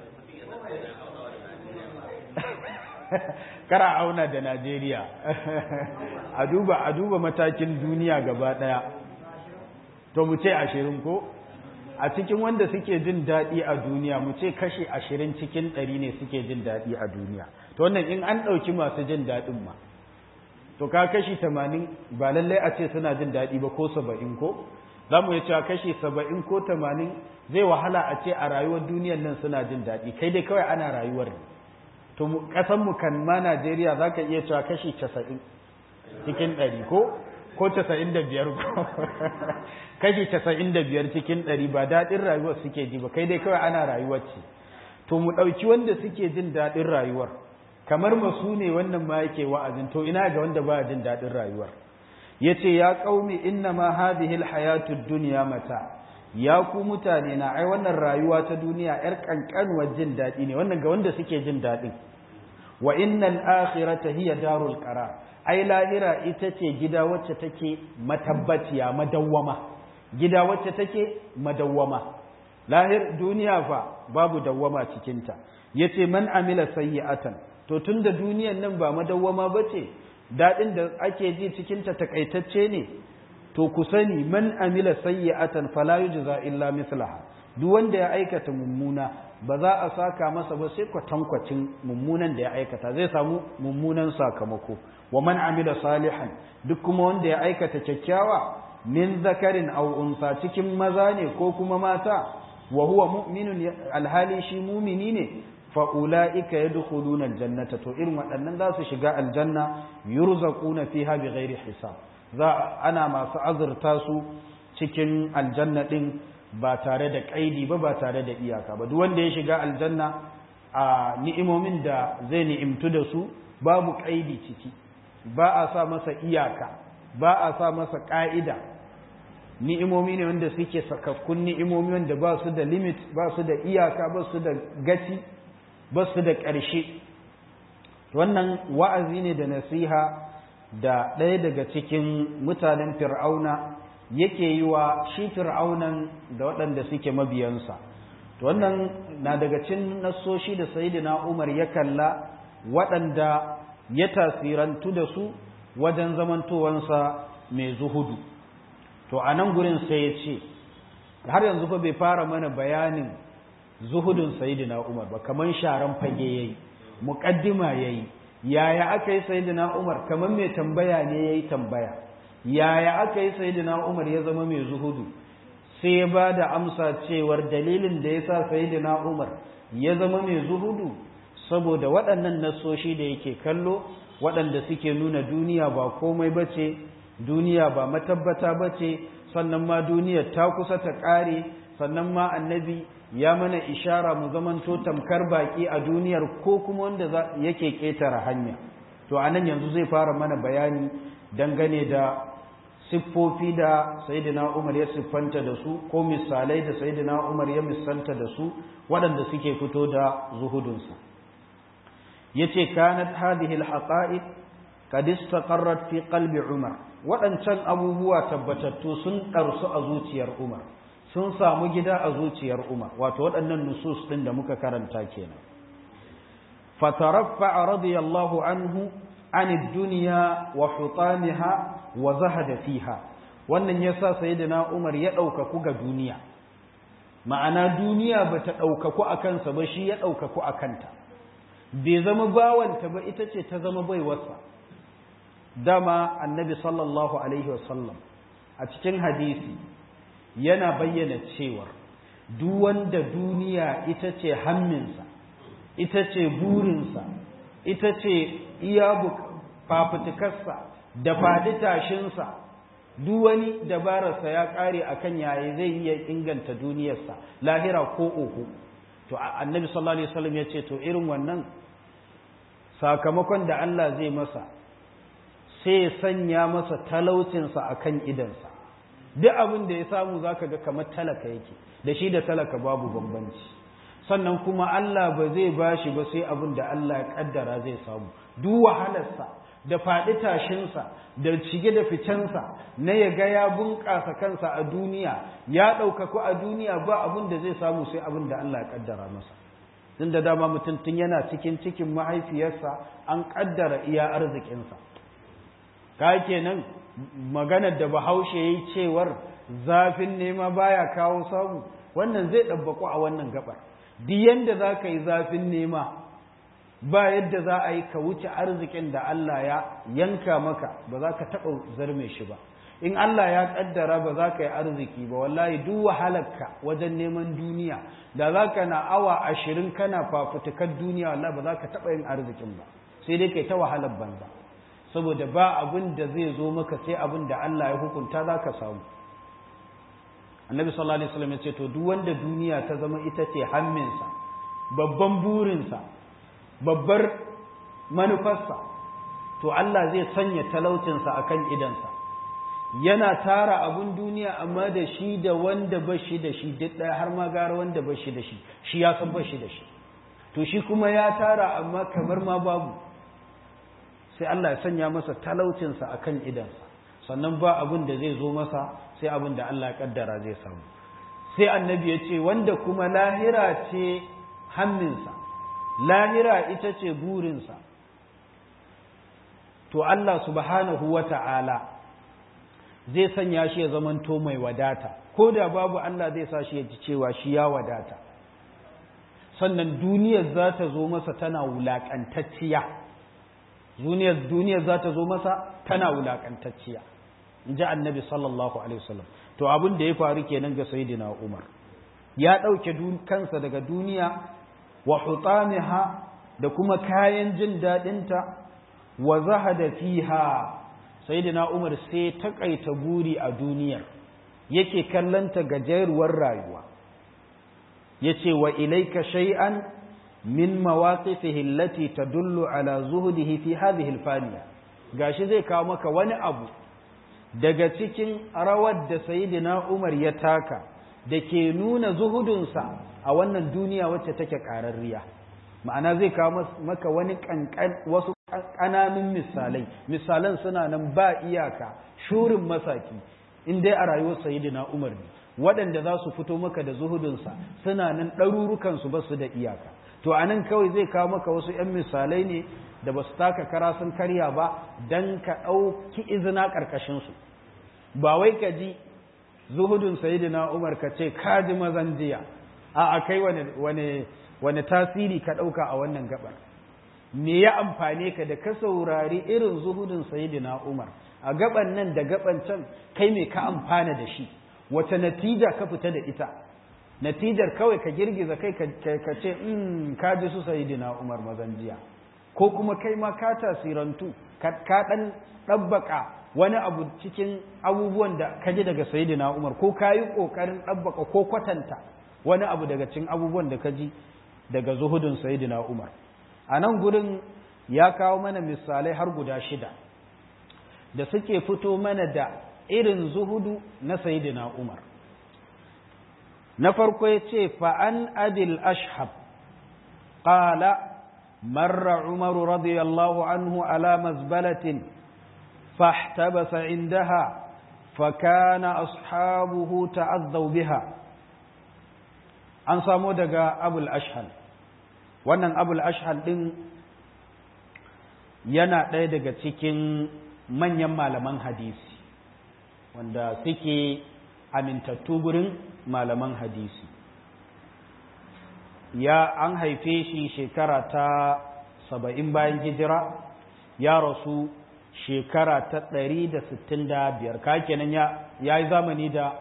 kara auna da najeriya a duba a duba matakin duniya gaba daya to mu ce ashirin ko a cikin wanda suke jin daɗi a duniya mu ce kashi ashirin cikin ɗari ne suke jin daɗi a duniya to wannan in an ɗauki masu jin daɗin ma to ka kashi tamanin ba lallai a ce suna jin daɗi ba ko saba'in ko za mu iya cewa kashi saba'in ko tamanin zai wahala a ce a rayuwar duniyar nan suna jin daɗi kai dai kawai ana rayuwar ne to ƙasanmu kan ma najeriya za ka iya cewa kashi casa'in cikin ɗari ko ko casa'in da biyar kashi casa'in da biyar cikin ɗari ba daɗin rayuwar suke ji ba kai dai kawai ana rayuwar ce to mu ɗauki wanda suke jin daɗin rayuwar kamar masu ne wannan ma yake wa'azin to ina ga wanda ba jin daɗin rayuwar ya ce ya ƙaumi inna ma hadhihi alhayatu dunya mata ya ku mutane na ai wannan rayuwa ta duniya yar kankanuwar jin daɗi ne wannan ga wanda suke jin daɗin wa innal akhirata hiya darul qarar ai lahira ita ce gida wacce take matabbaciya madawwama gida wacce take madawwama lahir duniya fa babu dawwama cikinta yace man amila sayyi'atan to tunda duniyan nan ba madawwama bace dadin da ake ji cikinta takaitacce ne to ku sani man amila sayyi'atan fala yujza illa mislaha duk wanda ya aikata mummuna ba za a saka masa ba sai kwatankwacin mummunan da ya aikata zai samu mummunan sakamako wa man amila salihan duk kuma wanda ya aikata kyakkyawa min zakarin aw unsa cikin maza ne ko kuma mata wa huwa mu'minun alhali shi mumini ne fa ulaika yadkhuluna aljannata to irin waɗannan za su shiga aljanna yurzaquna fiha bighairi hisab za ana masu azurta su cikin aljanna din ba tare da kaidi ba ba tare da iyaka ba duk wanda ya shiga aljanna a ni'imomin da zai ni'imtu da su babu kaidi ciki ba a sa masa iyaka ba a sa masa ka'ida ni'imomi ne wanda suke sakakkun ni'imomi wanda ba su da limit ba su da iyaka ba su da gaci ba su da ƙarshe wannan wa'azi ne da nasiha da ɗaya daga cikin mutanen fir'auna yake yi wa shi fir'aunan da waɗanda suke mabiyansa wannan na daga cikin nassoshi da sayidina umar ya kalla waɗanda ya tasirantu da su wajen zamantowansa mai zuhudu to a nan gurin sai ya ce har yanzu fa bai fara mana bayanin zuhudun sayidina umar ba kamar sharan fage ya yi muƙaddima ya yi yaya aka yi sayidina umar kamar mai tambaya ne ya yi tambaya yaya aka yi sayidina umar ya zama mai zuhudu sai ya ba da amsa cewar dalilin da ya sa sayidina umar ya zama mai zuhudu saboda waɗannan nasoshi da yake kallo waɗanda suke nuna duniya ba komai ba ce duniya ba matabbata ba ce sannan ma duniyar ta kusa ta ƙare sannan ma annabi ya mana ishara mu zamanto tamkar baki a duniyar ko kuma wanda yake ƙetare hanya to a nan yanzu zai fara mana bayani dangane da siffofi da sayidina umar ya siffanta da su ko misalai da sayidina umar ya misalta da su waɗanda suke fito da zuhudunsa ya ce kanat hadhihi alhaqa'iq qad istaqarrat fi qalbi umar waɗancan abubuwa tabbatattu sun ɗarsu a zuciyar umar sun samu gida a zuciyar Umar wato waɗannan nusus ɗin da muka karanta kenan fataraffa radiyallahu anhu an duniya wa hutamiha wa zahada fiha wannan yasa sayyidina Umar ya ɗaukaku ga duniya ma'ana duniya bata ɗaukaku a kansa ba shi ya ɗaukaku a kanta bai zama bawanta ba ita ce ta zama baiwarsa dama annabi sallallahu alaihi wasallam a cikin hadisi yana bayyana cewar duk wanda duniya ita ce hamminsa ita ce burinsa ita ce iya fafutukarsa da faɗi tashinsa duk wani dabararsa ya ƙare a kan yaya zai iya inganta duniyarsa lahira ko oho to annabi sallallahu alaihi wasallam ya ce to irin wannan sakamakon da Allah zai masa sai ya sanya masa talaucinsa a kan idansa duk abin da ya samu za ka ga kamar talaka yake da shi da talaka babu bambanci sannan kuma Allah ba zai ba shi ba sai abin da Allah ya kaddara zai samu duk wahalarsa da faɗi tashinsa da shige da ficensa na ya ga ya bunƙasa kansa a duniya ya ɗaukaku a duniya ba abin da zai samu sai abin da Allah ya kaddara masa tun da dama mutum tun yana cikin cikin mahaifiyarsa an kaddara iya arzikinsa ka kenan maganar da bahaushe ya yi cewar zafin nema baya kawo samu wannan zai ɗabbaku a wannan gabar duk yadda za ka yi zafin nema ba yadda za a yi ka wuce arzikin da Allah ya yanka maka ba za ka taɓa zarme shi ba in Allah ya ƙaddara ba za ka yi arziki ba wallahi duk wahalarka wajen neman duniya da za ka na awa ashirin kana fafutukar duniya wallahi ba za ka taɓa yin arzikin ba sai dai kai ta wahalar banza saboda ba abin da zai zo maka sai abin da Allah ya hukunta za ka samu annabi sallallahu alaihi wasallam ya ce to duk wanda duniya ta zama ita ce hamminsa babban burinsa babbar manufarsa to Allah zai sanya talaucinsa akan idansa yana tara abun duniya amma da shi da wanda ba shi da shi duk ɗaya har ma gara wanda ba shi da shi shi ya san ba shi da shi to shi kuma ya tara amma kamar ma babu sai Allah ya sanya masa talaucinsa a kan idansa sannan ba abin da zai zo masa sai abin da Allah ya kaddara zai samu sai annabi ya ce wanda kuma lahira ce hamminsa lahira ita ce burinsa to Allah subhanahu wa ta'ala zai sanya shi ya zamanto mai wadata ko da babu Allah zai sa shi ya ji cewa shi ya wadata sannan duniyar za ta zo masa tana wulaƙantacciya duniyar duniyar za ta zo masa tana wulaƙantacciya in ji annabi sallallahu alaihi wasallam to abin da ya faru kenan ga sayyidina umar ya ɗauke kansa daga duniya wa hutamiha da kuma kayan jin daɗinta wa zahada fiha sayyidina Umar sai takaita buri a duniyar yake kallanta gajeruwar rayuwa yace wa ilayka shay'an min mawaqifihi allati tadullu ala zuhdihi fi hadhihi alfaniya gashi zai kawo maka wani abu daga cikin rawar da sayyidina Umar ya taka da ke nuna zuhudunsa a wannan duniya wacce take ƙararriya ma'ana zai kawo maka wani kankan wasu ƙananun misalai misalan suna nan ba iyaka shurin masaki in dai a rayuwar sayyidina Umar ne waɗanda za su fito maka da zuhudunsa suna nan ɗarurukansu ba su da iyaka to a nan kawai zai kawo maka wasu 'yan misalai ne da ba su taka kara sun karya ba don ka ɗauki izina ƙarƙashinsu ba wai ka ji zuhudun sayidina umar ka ce ka ji mazan jiya a a kai wani tasiri ka ɗauka a wannan gabar me ya amfane ka da ka saurari irin zuhudun sayidina umar a gaban nan da gaban can kai me ka amfana da shi wace natija ka fita da ita natijar kawai ka girgiza kai ka ce in ka ji su sayidina umar mazan jiya ko kuma kai ma ka tasirantu ka ɗan ɗabbaka wani abu cikin abubuwan da ka ji daga sayidina umar ko ka yi ƙoƙarin ɗabbaka ko kwatanta wani abu daga cikin abubuwan da ka ji daga zuhudun sayidina umar a nan gurin ya kawo mana misalai har guda shida da suke fito mana da irin zuhudu na sayidina umar na farko ya ce fa'an abil ashab ƙala مر عمر رضي الله عنه على مزبلة فاحتبس عندها فكان أصحابه تعذوا بها an samo daga abul ashhal wannan abul ashhal ɗin yana ɗaya daga cikin manyan malaman hadisi wanda suke amintattu gurin malaman hadisi ya an haife shi shekara ta saba'in bayan hijira ya rasu shekara ta ɗari da sittin da biyar ka kenan ya yi zamani da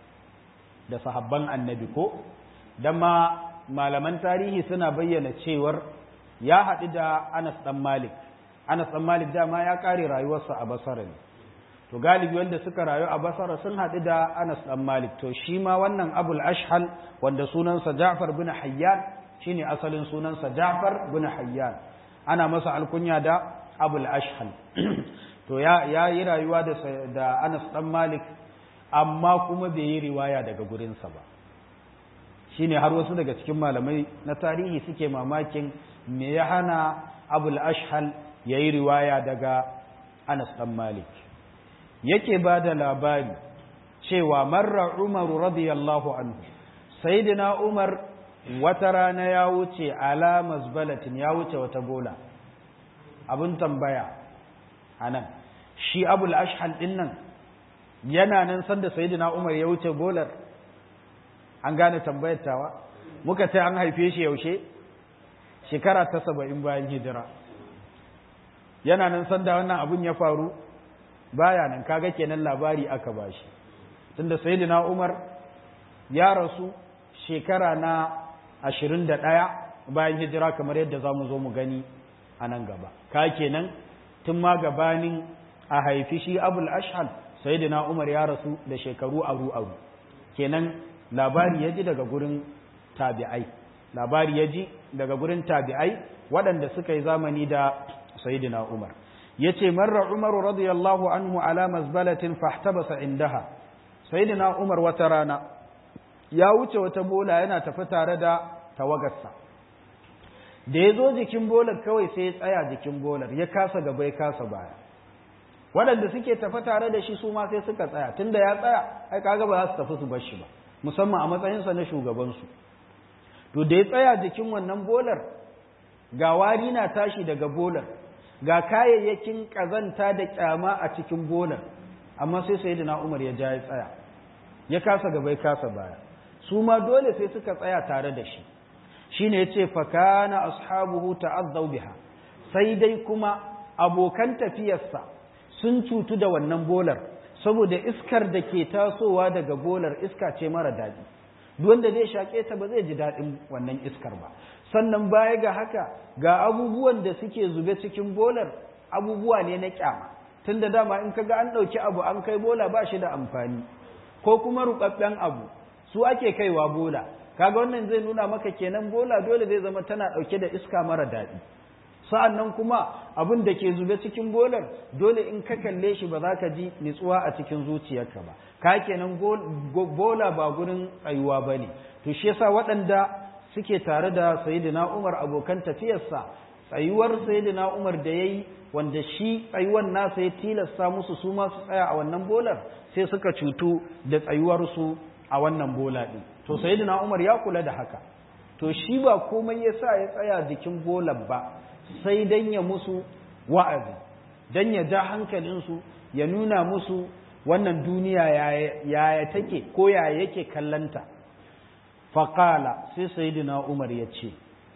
da sahabban annabi ko don ma malaman tarihi suna bayyana cewar ya haɗu da anas ɗan malik anas ɗan malik dama ya ƙare rayuwarsa a basara ne to galibi wanda suka rayu a basara sun haɗu da anas ɗan malik to shi ma wannan abul ashhal wanda sunansa ja'far bin hayyan shine asalin sunansa ja'far bin hayyan ana masa alkunya da abul ashhal to ya ya yi rayuwa da da anas ɗan malik amma kuma bai yi riwaya daga gurinsa ba shine har wasu daga cikin malamai na tarihi suke mamakin me ya hana abul ashhal ya yi riwaya daga anas ɗan malik yake ba da labari cewa marra umaru radiyallahu anhu sayyidina umar wata rana ya wuce ala mazbalatin ya wuce wata bola abin tambaya anan shi abul ashhal din nan yana nan sanda sayyidina umar ya wuce bolar an gane tambayar tawa muka ce an haife shi yaushe shekara ta saba'in bayan hijira yana nan sanda wannan abun ya faru baya nan kaga kenan labari aka bashi tunda sayyidina Umar ya rasu shekara na 21 bayan hijira kamar yadda zamu zo mu gani a nan gaba ka kenan tun ma gabanin a haifi shi Abul Ashhal sayyidina Umar ya rasu da shekaru aru aru kenan labari ya ji daga gurin tabi'ai labari ya ji daga gurin tabi'ai waɗanda suka yi zamani da sayyidina Umar yace marra Umar radiyallahu anhu ala mazbalatin fahtabasa indaha sayyidina Umar wata rana ya wuce wata bola yana tafi tare da tawagarsa da ya zo jikin bolar kawai sai ya tsaya jikin bolar ya kasa gaba ya kasa baya waɗanda suke tafi tare da shi su ma sai suka tsaya tunda ya tsaya ai kaga ba za su tafi su bar shi ba musamman a matsayinsa na shugabansu to da ya tsaya jikin wannan bolar ga wari na tashi daga bolar ga kayayyakin ƙazanta da ƙyama a cikin bolar amma sai sai da umar ya ja ya tsaya ya kasa gaba ya kasa baya su ma dole sai suka tsaya tare da shi shine ya ce fakana ashabuhu ta'azzau biha sai dai kuma abokan tafiyarsa sun cutu da wannan bolar saboda iskar da ke tasowa daga bolar iska ce mara daɗi wanda zai shaƙe ta ba zai ji daɗin wannan iskar ba sannan baya ga haka ga abubuwan da suke zube cikin bolar abubuwa ne na kyama tun da dama in kaga an ɗauki abu an kai bola ba shi da amfani ko kuma ruɓaɓɓen abu su ake kaiwa bola kaga wannan zai nuna maka kenan bola dole zai zama tana ɗauke da iska mara daɗi sa'an nan kuma abin da ke zube cikin bolar dole in ka kalle shi ba za ka ji nitsuwa a cikin zuciyarka ba ka kenan bola ba gurin tsayuwa ba ne to shi yasa waɗanda suke tare da sayidina umar abokan tafiyarsa tsayuwar sayidina umar da ya yi wanda shi tsayuwan nasa ya tilasta musu su ma su tsaya a wannan bolar sai suka cutu da tsayuwarsu a wannan bola ɗin to sayidina umar ya kula da haka to shi ba komai ya sa ya tsaya jikin bolar ba sai dan ya musu wa'azi dan ya ja hankalinsu ya nuna musu wannan duniya yaya take ko yaya yake kallanta faƙala sai sayidina umar ya ce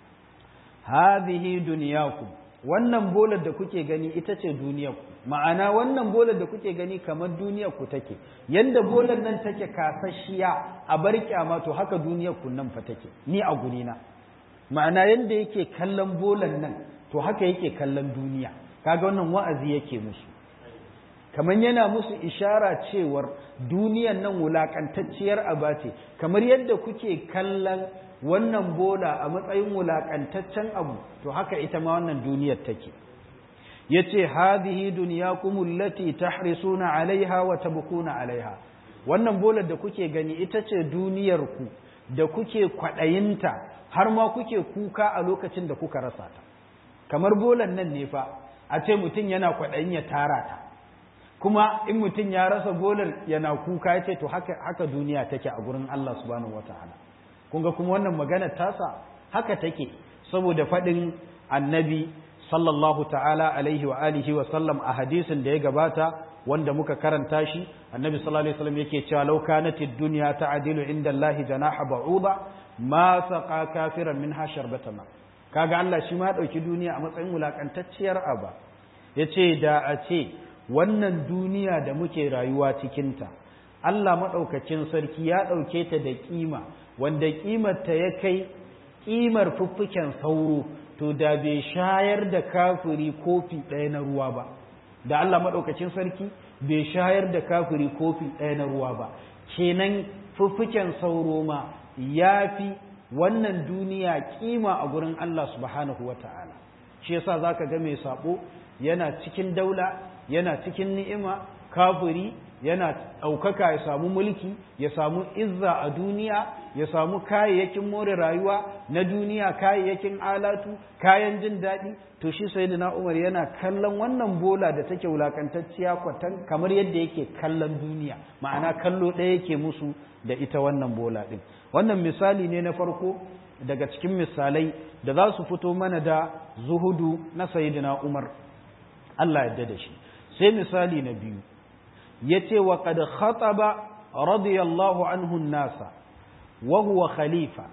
hadhihi duniyakum wannan bolar da kuke gani ita ce duniyarku ma'ana wannan bolar da kuke gani kamar duniyarku take yanda bolar nan take kasashiya a bar kyama to haka duniyarku nan fa take ni a gurina ma'ana yanda yake kallon bolar nan to haka yake kallon duniya kaga wannan wa'azi yake musu kamar yana musu ishara cewar duniyan nan wulakantacciyar aba ce kamar yadda kuke kallon wannan bola a matsayin wulakantaccen abu to haka ita ma wannan duniyar take yace hadhihi dunyakum allati tahrisuna alaiha wa tabkuna alaiha wannan bolar da kuke gani ita ce duniyar ku da kuke kwadayinta har ma kuke kuka a lokacin da kuka rasa ta kamar bolan nan ne fa a ce mutum yana kwadayin ya tara ta kuma in mutum ya rasa bolar yana kuka ya ce to haka, haka duniya take a gurin Allah subhanahu wataala kun ga kuma wannan magana tasa haka take saboda faɗin annabi sallallahu ta'ala alaihi wa alihi wa sallam a hadisin da ya gabata wanda muka karanta shi annabi sallallahu alaihi wasallam yake cewa law kanatid dunya ta'dilu inda Allah janaha ba'uda ma saqa kafiran minha sharbatama kaga Allah shi ma ya dauki duniya a matsayin wulakantacciyar aba yace da a ce wannan duniya da muke rayuwa cikinta Allah maɗaukacin sarki ya ɗauke ta da ƙima wanda ƙimarta ya kai ƙimar fuffuken sauro to da bai shayar da kafiri kofi ɗaya na ruwa ba da Allah maɗaukacin sarki bai shayar da kafiri kofi ɗaya na ruwa ba kenan fuffuken sauro ma ya fi wannan duniya ƙima a gurin Allah subhanahu wa ta'ala shi yasa za ka ga mai saɓo yana cikin daula yana cikin ni'ima kafiri yana ɗaukaka ya samu mulki ya samu izza a duniya ya samu kayayyakin more rayuwa na duniya kayayyakin alatu kayan jin daɗi to shi sai na umar yana kallon wannan bola da take wulakantacciya kwatan kamar yadda yake kallon duniya ma'ana kallo ɗaya yake musu da ita wannan bola ɗin wannan misali ne na farko daga cikin misalai da za su fito mana da zuhudu na sayidina umar Allah yadda da shi sai misali na biyu ya ce wa kad khataba radiyallahu anhu nasa wa huwa khalifa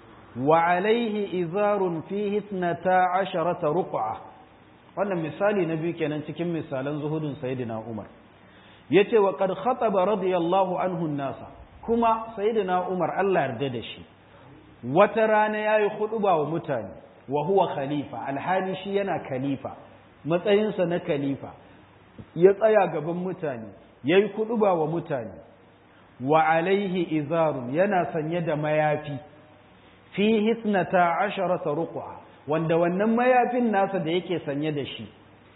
wa alaihi izarun fihi ithnata asharata ruq'a wannan misali na biyu kenan cikin misalan zuhudun sayyidina Umar yace wa kad khataba radiyallahu anhu nasa kuma sayyidina Umar Allah yarda da shi wata rana yayi khutba wa mutane wa huwa khalifa alhali shi yana khalifa matsayinsa na khalifa ya tsaya gaban mutane ya yi kuɗuba wa mutane wa alaihi izarun yana sanye da mayafi fi hisnata asharata ruq'a wanda wannan mayafin nasa da yake sanye da shi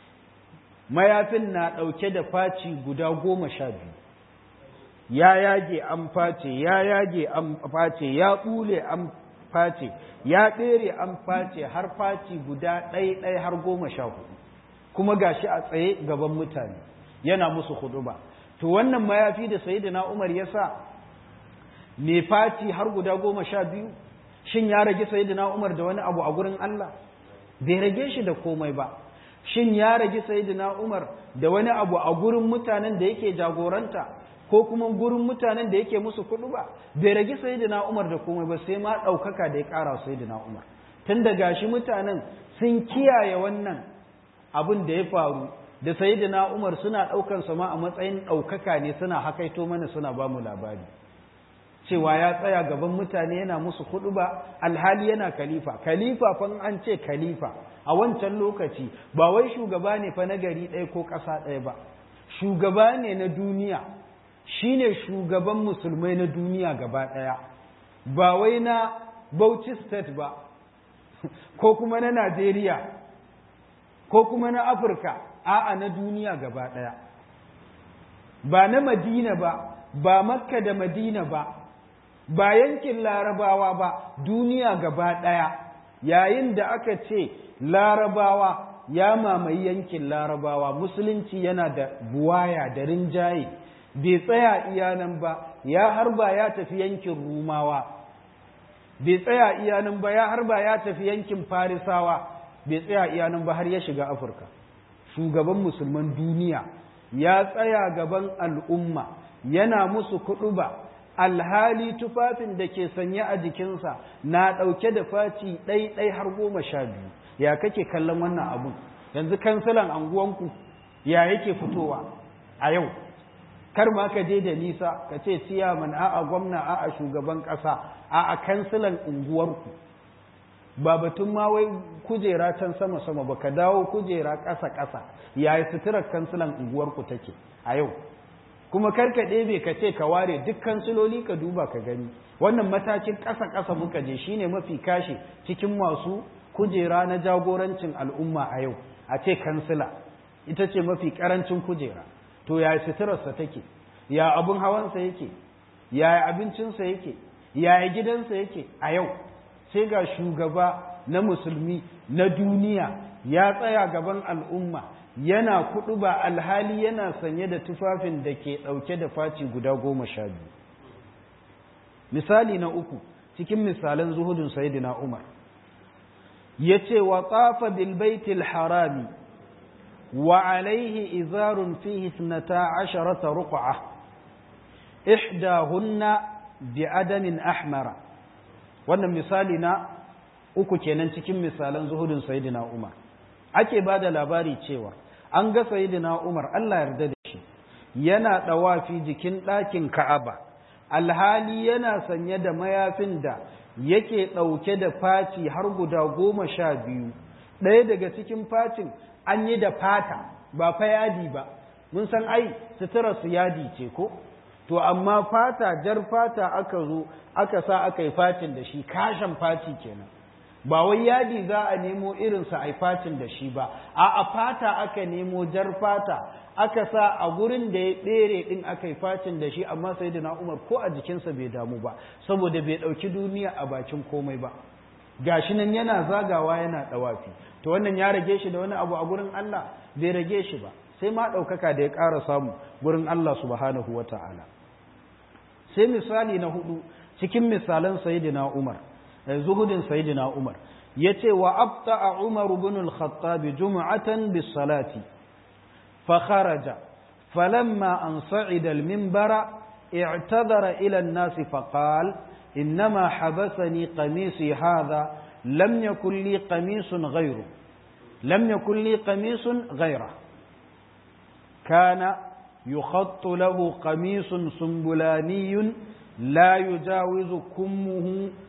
mayafin na ɗauke da faci guda goma sha biyu ya yage an face ya yage an face ya ɓule an face ya ɗere an face har faci guda ɗai-ɗai har goma sha hudu kuma gashi a tsaye gaban mutane yana musu huduba to wannan mayafi da sayyidina Umar ya sa me fati har guda goma sha biyu shin ya rage sayyidina Umar da wani abu a gurin Allah bai rage shi da komai ba shin ya rage sayyidina Umar da wani abu a gurin mutanen da yake jagoranta ko kuma gurin mutanen da yake musu kudu ba bai rage sayyidina Umar da komai ba sai ma ɗaukaka da ya ƙara sayyidina Umar tun da gashi mutanen sun kiyaye wannan abin da ya faru da sayyidina Umar suna ɗaukan sama a matsayin ɗaukaka ne suna hakaito mana suna ba mu labari cewa ya tsaya gaban mutane yana musu hudu ba alhali yana khalifa khalifa fa an ce khalifa a wancan lokaci ba wai shugaba ne fa na gari ɗaya ko ƙasa ɗaya ba shugaba ne na duniya shine shugaban musulmai na duniya gaba ɗaya ba wai na Bauchi state ba ko kuma na Najeriya ko kuma na Afirka a'a na duniya gaba ɗaya ba na Madina ba ba Makka da Madina ba ba yankin larabawa ba duniya gaba ɗaya yayin da aka ce larabawa ya mamaye yankin larabawa musulunci yana da buwaya da rinjaye bai tsaya iyanan ba ya harba ya tafi yankin rumawa bai tsaya iyanan ba ya harba ya tafi yankin farisawa bai tsaya iyanan ba har ya shiga afirka shugaban musulman duniya ya tsaya gaban al'umma yana musu kuɗu ba alhali tufafin da ke sanye a jikinsa na ɗauke da faci ɗai-ɗai har goma sha biyu ya kake kallon wannan abun yanzu kansilan anguwanku ya yake fitowa a yau kar ma ka je da nisa ka ce ciyaman a'a gwamna a'a shugaban ƙasa a'a kansilan unguwarku ba batun ma wai kujera can sama-sama ba ka dawo kujera ƙasa-ƙasa yayi suturar kansilan unguwarku take a yau kuma karka ɗebe ka ce ka ware duk kansiloli ka duba ka gani wannan matakin ƙasa-ƙasa muka je shine mafi kashe cikin masu kujera na jagorancin al'umma a yau a ce kansila ita ce mafi ƙarancin kujera to ya suturarsa take ya abin hawansa yake ya abincinsa yake ya gidansa yake a yau sai ga shugaba na musulmi na duniya ya tsaya gaban al'umma yana kudu ba alhali yana sanye da tufafin da ke ɗauke da faci guda goma sha biyu misali na uku cikin misalan zuhudun sayidina umar ya ce wa tsafa bilbaitil harami wa alaihi izarun fihi snata asharata ruq'a ihdahunna bi adamin ahmara wannan misali na uku kenan cikin misalan zuhudun sayidina umar ake ba da labari cewa an ga sayidina Umar Allah yarda da shi yana ɗawafi jikin ɗakin Ka'aba alhali yana sanye da mayafin da yake ɗauke da faci har guda goma sha biyu ɗaya daga cikin facin an yi da fata ba fa yadi ba mun san ai sutura su yadi ce ko to amma fata jar fata aka zo aka sa aka yi facin da shi kashin faci kenan ba wai yadi za a nemo irinsa a facin da shi ba a a fata aka nemo jar fata aka sa a gurin da ya ɗere ɗin aka yi facin da shi amma sai da umar ko a jikinsa bai damu ba saboda bai ɗauki duniya a bakin komai ba gashi nan yana zagawa yana ɗawafi to wannan ya rage shi da wani abu a gurin Allah bai rage shi ba sai ma ɗaukaka da ya ƙara samu gurin Allah subhanahu wa ta'ala sai misali na hudu cikin misalan sayyidina Umar zuhudin sayyidina Umar yace wa abta'a Umar ibn al-Khattab jum'atan bis-salati fa kharaja falamma an sa'ida al-minbara i'tadara ila an-nas fa qala إنما حبسني قميصي هذا لم يكن لي قميص غيره لم يكن لي قميص غيره كان يخط له قميص سنبلاني لا يجاوز كمه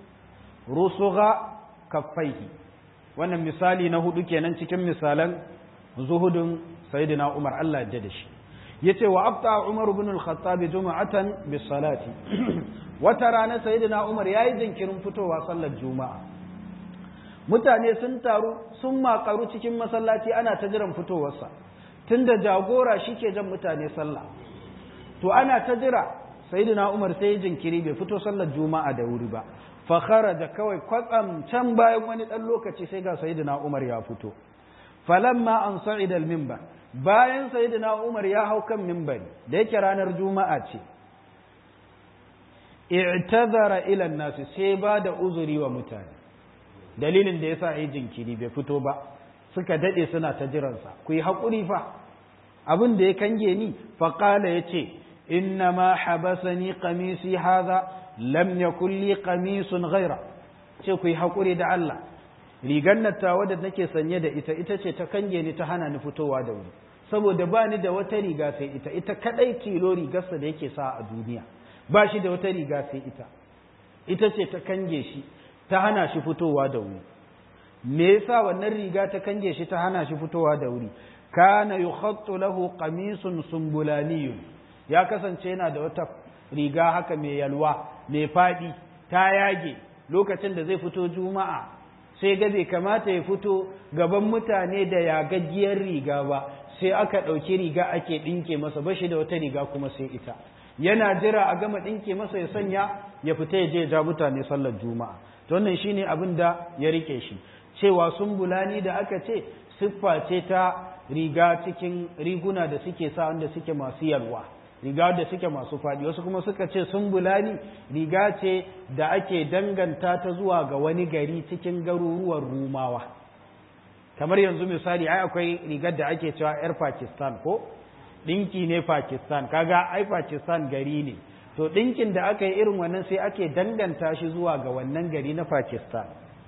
رسغ كفيه wannan misali na hudu kenan cikin misalan zuhudun sayyidina Umar Allah ya da shi yace wa abta Umar ibn al-Khattab juma'atan bis salati wata rana sayyidina Umar yayi jinkirin fitowa sallar juma'a mutane sun taru sun makaru cikin masallaci ana ta jiran fitowarsa tunda jagora shike jan mutane sallah to ana ta jira sayyidina Umar sai jinkiri bai fito sallar juma'a da wuri ba fa kharaja kawai kwatsam can bayan wani dan lokaci sai ga sayyidina Umar ya fito falamma an sa'ida al-minbar bayan sayyidina Umar ya hau kan minbari da yake ranar juma'a ce i'tazara ila an-nas sai ba da uzuri wa mutane dalilin da yasa yi jinkiri bai fito ba suka dade suna ta jiransa ku yi haƙuri fa abin da ya kange ni fa qala yace inna ma habasani qamisi hadha lam yakul li qamisun ghaira ce ku yi haƙuri da Allah rigar nattawa da nake sanye da ita ita ce ta kange ni ta hana ni fitowa da wuri saboda ba ni da wata riga sai ita ita kadai tilo rigarsa da yake sa a duniya ba shi da wata riga sai ita ita ce ta kange shi ta hana shi fitowa da wuri me yasa wannan riga ta kange shi ta hana shi fitowa da wuri kana yukhattu lahu qamisun sumbulaniyun ya kasance yana da wata riga haka mai yalwa mai fadi ta yage lokacin da zai fito juma'a sai ga bai kamata ya fito gaban mutane da yagaggiyar riga ba sai aka ɗauki riga ake ɗinke masa bashi da wata riga kuma sai ita yana jira a gama ɗinke masa ya sanya ya fita ya je ja mutane sallar juma'a to wannan shine abin da ya rike shi cewa sumbulani da aka ce siffa ce ta riga cikin riguna da suke sa wanda suke masu yalwa riga da suke masu faɗi wasu kuma suka ce sumbulani riga ce da ake danganta ta zuwa ga wani gari cikin garuruwan rumawa kamar yanzu misali ai akwai rigar da ake cewa yar pakistan ko ɗinki ne pakistan kaga ai pakistan gari ne to ɗinkin da aka yi irin wannan sai ake danganta shi zuwa ga wannan gari na pakistan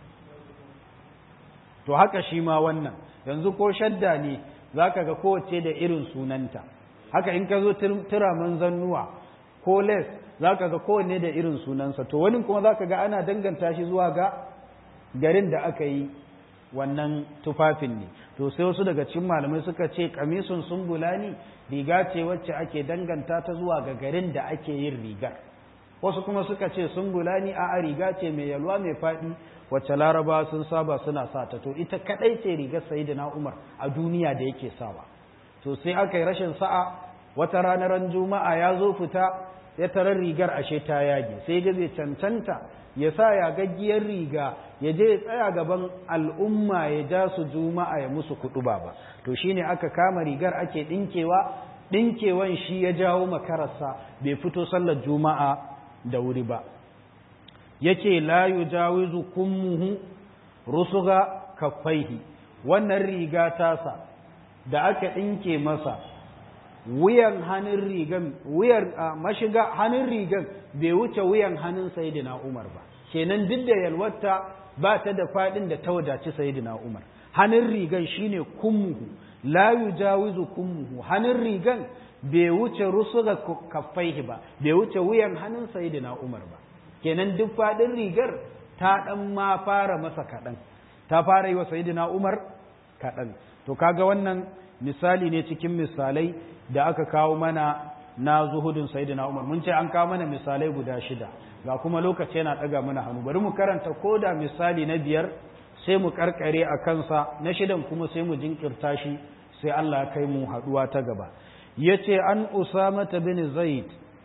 to haka shi ma wannan yanzu ko shadda ne za ka ga kowace da irin sunanta haka in ka zo turaman zannuwa ko les za ka ga kowanne da irin sunansa to wani kuma za ka ga ana danganta shi zuwa ga garin da aka yi wannan tufafin ne to sai wasu daga cikin malamai suka ce kamisun sumbulani riga ce wacce ake danganta ta zuwa ga garin da ake yin rigar wasu kuma suka ce sumbulani a riga ce mai yalwa mai faɗi wacce laraba sun saba suna sa ta to ita kadai ce rigar sayyidina umar a duniya da yake sawa to sai aka yi rashin sa'a wata ranar juma'a ya zo fita ya tarar rigar ashe ta yage sai ga zai cancanta ya sa ya gaggiyar riga ya je ya tsaya gaban al'umma ya ja su juma'a ya musu kuɗu ba ba to shine aka kama rigar ake ɗinkewa ɗinkewan shi ya jawo makararsa bai fito sallar juma'a da wuri ba yake la yujawizu kummuhu rusuga kaffaihi wannan riga tasa da aka ɗinke masa wuyan hannun rigan wuyan mashiga hannun rigan bai wuce wuyan hannun sayidina Umar ba kenan duk da yalwata ba ta da fadin da ta wadaci sayidina Umar hannun rigan shine kummuhu la yujawizu kummuhu hannun rigan bai wuce rusuga kaffaihi ba bai wuce wuyan hannun sayidina Umar ba kenan duk fadin rigar ta dan ma fara masa kaɗan ta fara yi wa sayidina Umar kaɗan to kaga wannan misali ne cikin misalai da aka kawo mana na zuhudin sayyidina Umar mun ce an kawo mana misalai guda shida ga kuma lokaci yana daga mana hannu bari mu karanta koda misali na biyar sai mu karkare a kansa na shidan kuma sai mu jinkirta shi sai Allah ya kai mu haduwa ta gaba yace an Usama bin Zaid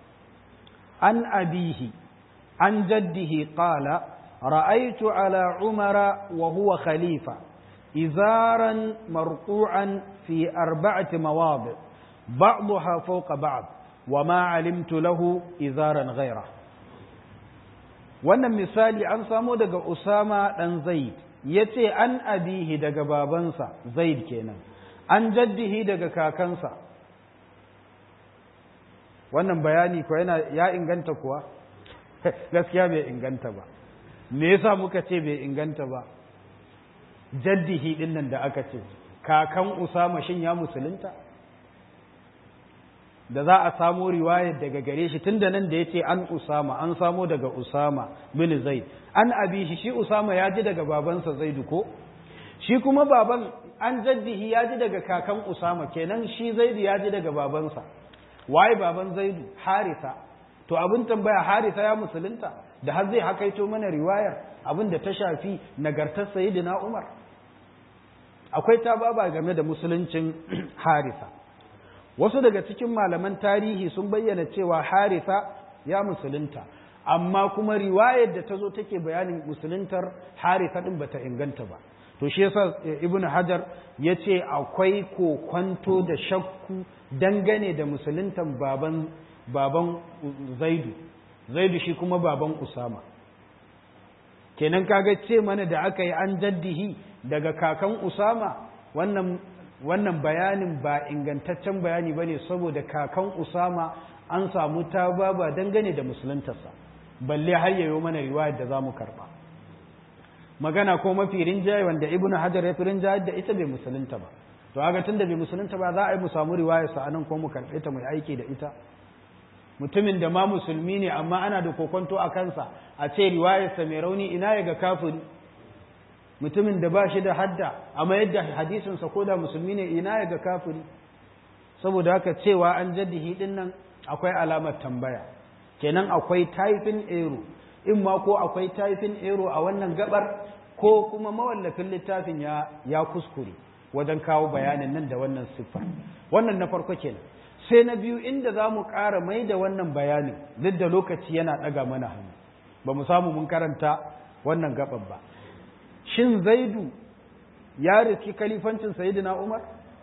an abihi an jaddihi qala ra'aytu ala Umara wa huwa khalifa izaran marqu'an fi arba'ati mawadi' بعضها فوق بعض وما علمت له إزارا غيره wannan misali an samo daga Usama ɗan Zaid ya ce an abihi daga babansa Zaid kenan an jaddihi daga kakansa wannan bayani ko yana ya inganta kuwa gaskiya bai inganta ba me yasa muka ce bai inganta ba jaddihi ɗin nan da aka ce kakan Usama shin ya musulunta da za a samo riwayar daga gare shi tun da nan da ya ce an usama an samo daga usama bin zaid an abi shi shi usama ya ji daga babansa zaidu ko shi kuma baban an jaddihi ya ji daga kakan usama kenan shi zaidu ya ji daga babansa waye baban zaidu harisa to abin tambaya harisa ya musulunta da har zai hakaito mana riwayar abin da ta shafi nagartar sayyidina umar akwai ta baba game da musuluncin harisa wasu daga cikin malaman tarihi sun bayyana cewa harisa ya musulunta amma kuma riwayar da ta zo take bayanin musuluntar harisa din bata inganta ba to shi yasa ibn hajar ya ce akwai kokwanto da shakku dangane da musuluntan baban baban zaidu zaidu shi kuma baban usama kenan kaga ce mana da aka yi an jaddihi daga kakan usama wannan wannan bayanin ba ingantaccen bayani ba ne saboda kakan usama an samu ta ba dangane da musuluntarsa balle har yayo mana riwayar da za mu karba magana ko mafi rinjaye wanda ibn hajar ya fi rinjaye da ita bai musulunta ba to haka tun da bai musulunta ba za a yi mu samu riwayar sa anan ko mu karɓe ta mai aiki da ita mutumin da ma musulmi ne amma ana da kokonto a kansa a ce riwayarsa mai rauni ina ya ga kafiri mutumin da ba shi da hadda amma yadda hadisinsa ko da musulmi ne ina ya ga kafiri saboda haka cewa an jaddihi din nan akwai alamar tambaya kenan akwai taifin ero in ma ko akwai taifin ero a wannan gabar ko kuma mawallafin littafin ya ya kuskure wajen kawo bayanin nan da wannan siffa wannan na farko kenan sai na biyu inda za mu ƙara mai da wannan bayanin duk da lokaci yana ɗaga mana hannu ba mu samu mun karanta wannan gaban ba shin zaidu ya riski kalifancin sayidina umar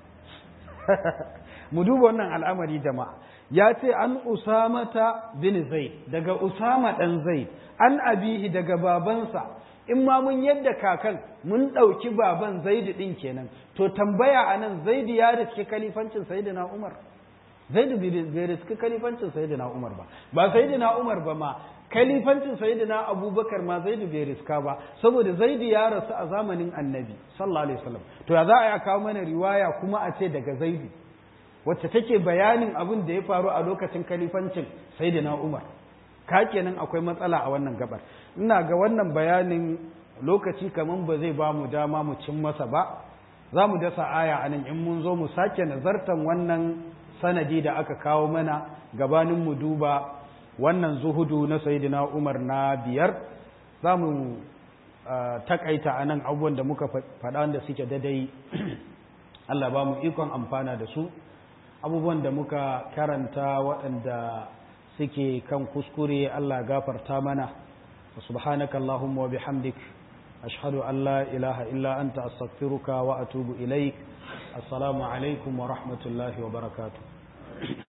mu duba wannan al'amari jama'a ya ce an usamata bin zaid daga usama ɗan zaid an abihi daga babansa in ma mun yadda kakan mun ɗauki baban zaidu ɗin kenan to tambaya a nan zaidu ya riski kalifancin sayidina umar zaidu bai riski kalifancin sayidina umar ba ba sayidina umar ba ma kalifancin sayyidina abubakar ma zaidu bai riska ba saboda zaidu ya rasu a zamanin annabi sallallahu alaihi wasallam to ya za a kawo mana riwaya kuma a ce daga zaidu wacce take bayanin abin da ya faru a lokacin kalifancin sayyidina umar ka kenan akwai matsala a wannan gabar ina ga wannan bayanin lokaci kaman ba zai ba mu dama mu cin masa ba za mu dasa aya a nan in mun zo mu sake nazartan wannan sanadi da aka kawo mana gabanin mu duba wannan zuhudu na sayidina umar na biyar za mu takaita a nan abubuwan da muka faɗa da suke dadai Allah ba mu ikon amfana da su abubuwan da muka karanta waɗanda suke kan kuskure Allah gafarta mana subhanaka Allahumma wa bihamdik ashhadu an la ilaha illa anta astaghfiruka wa atubu ilaik assalamu alaikum wa rahmatullahi wa barakatuh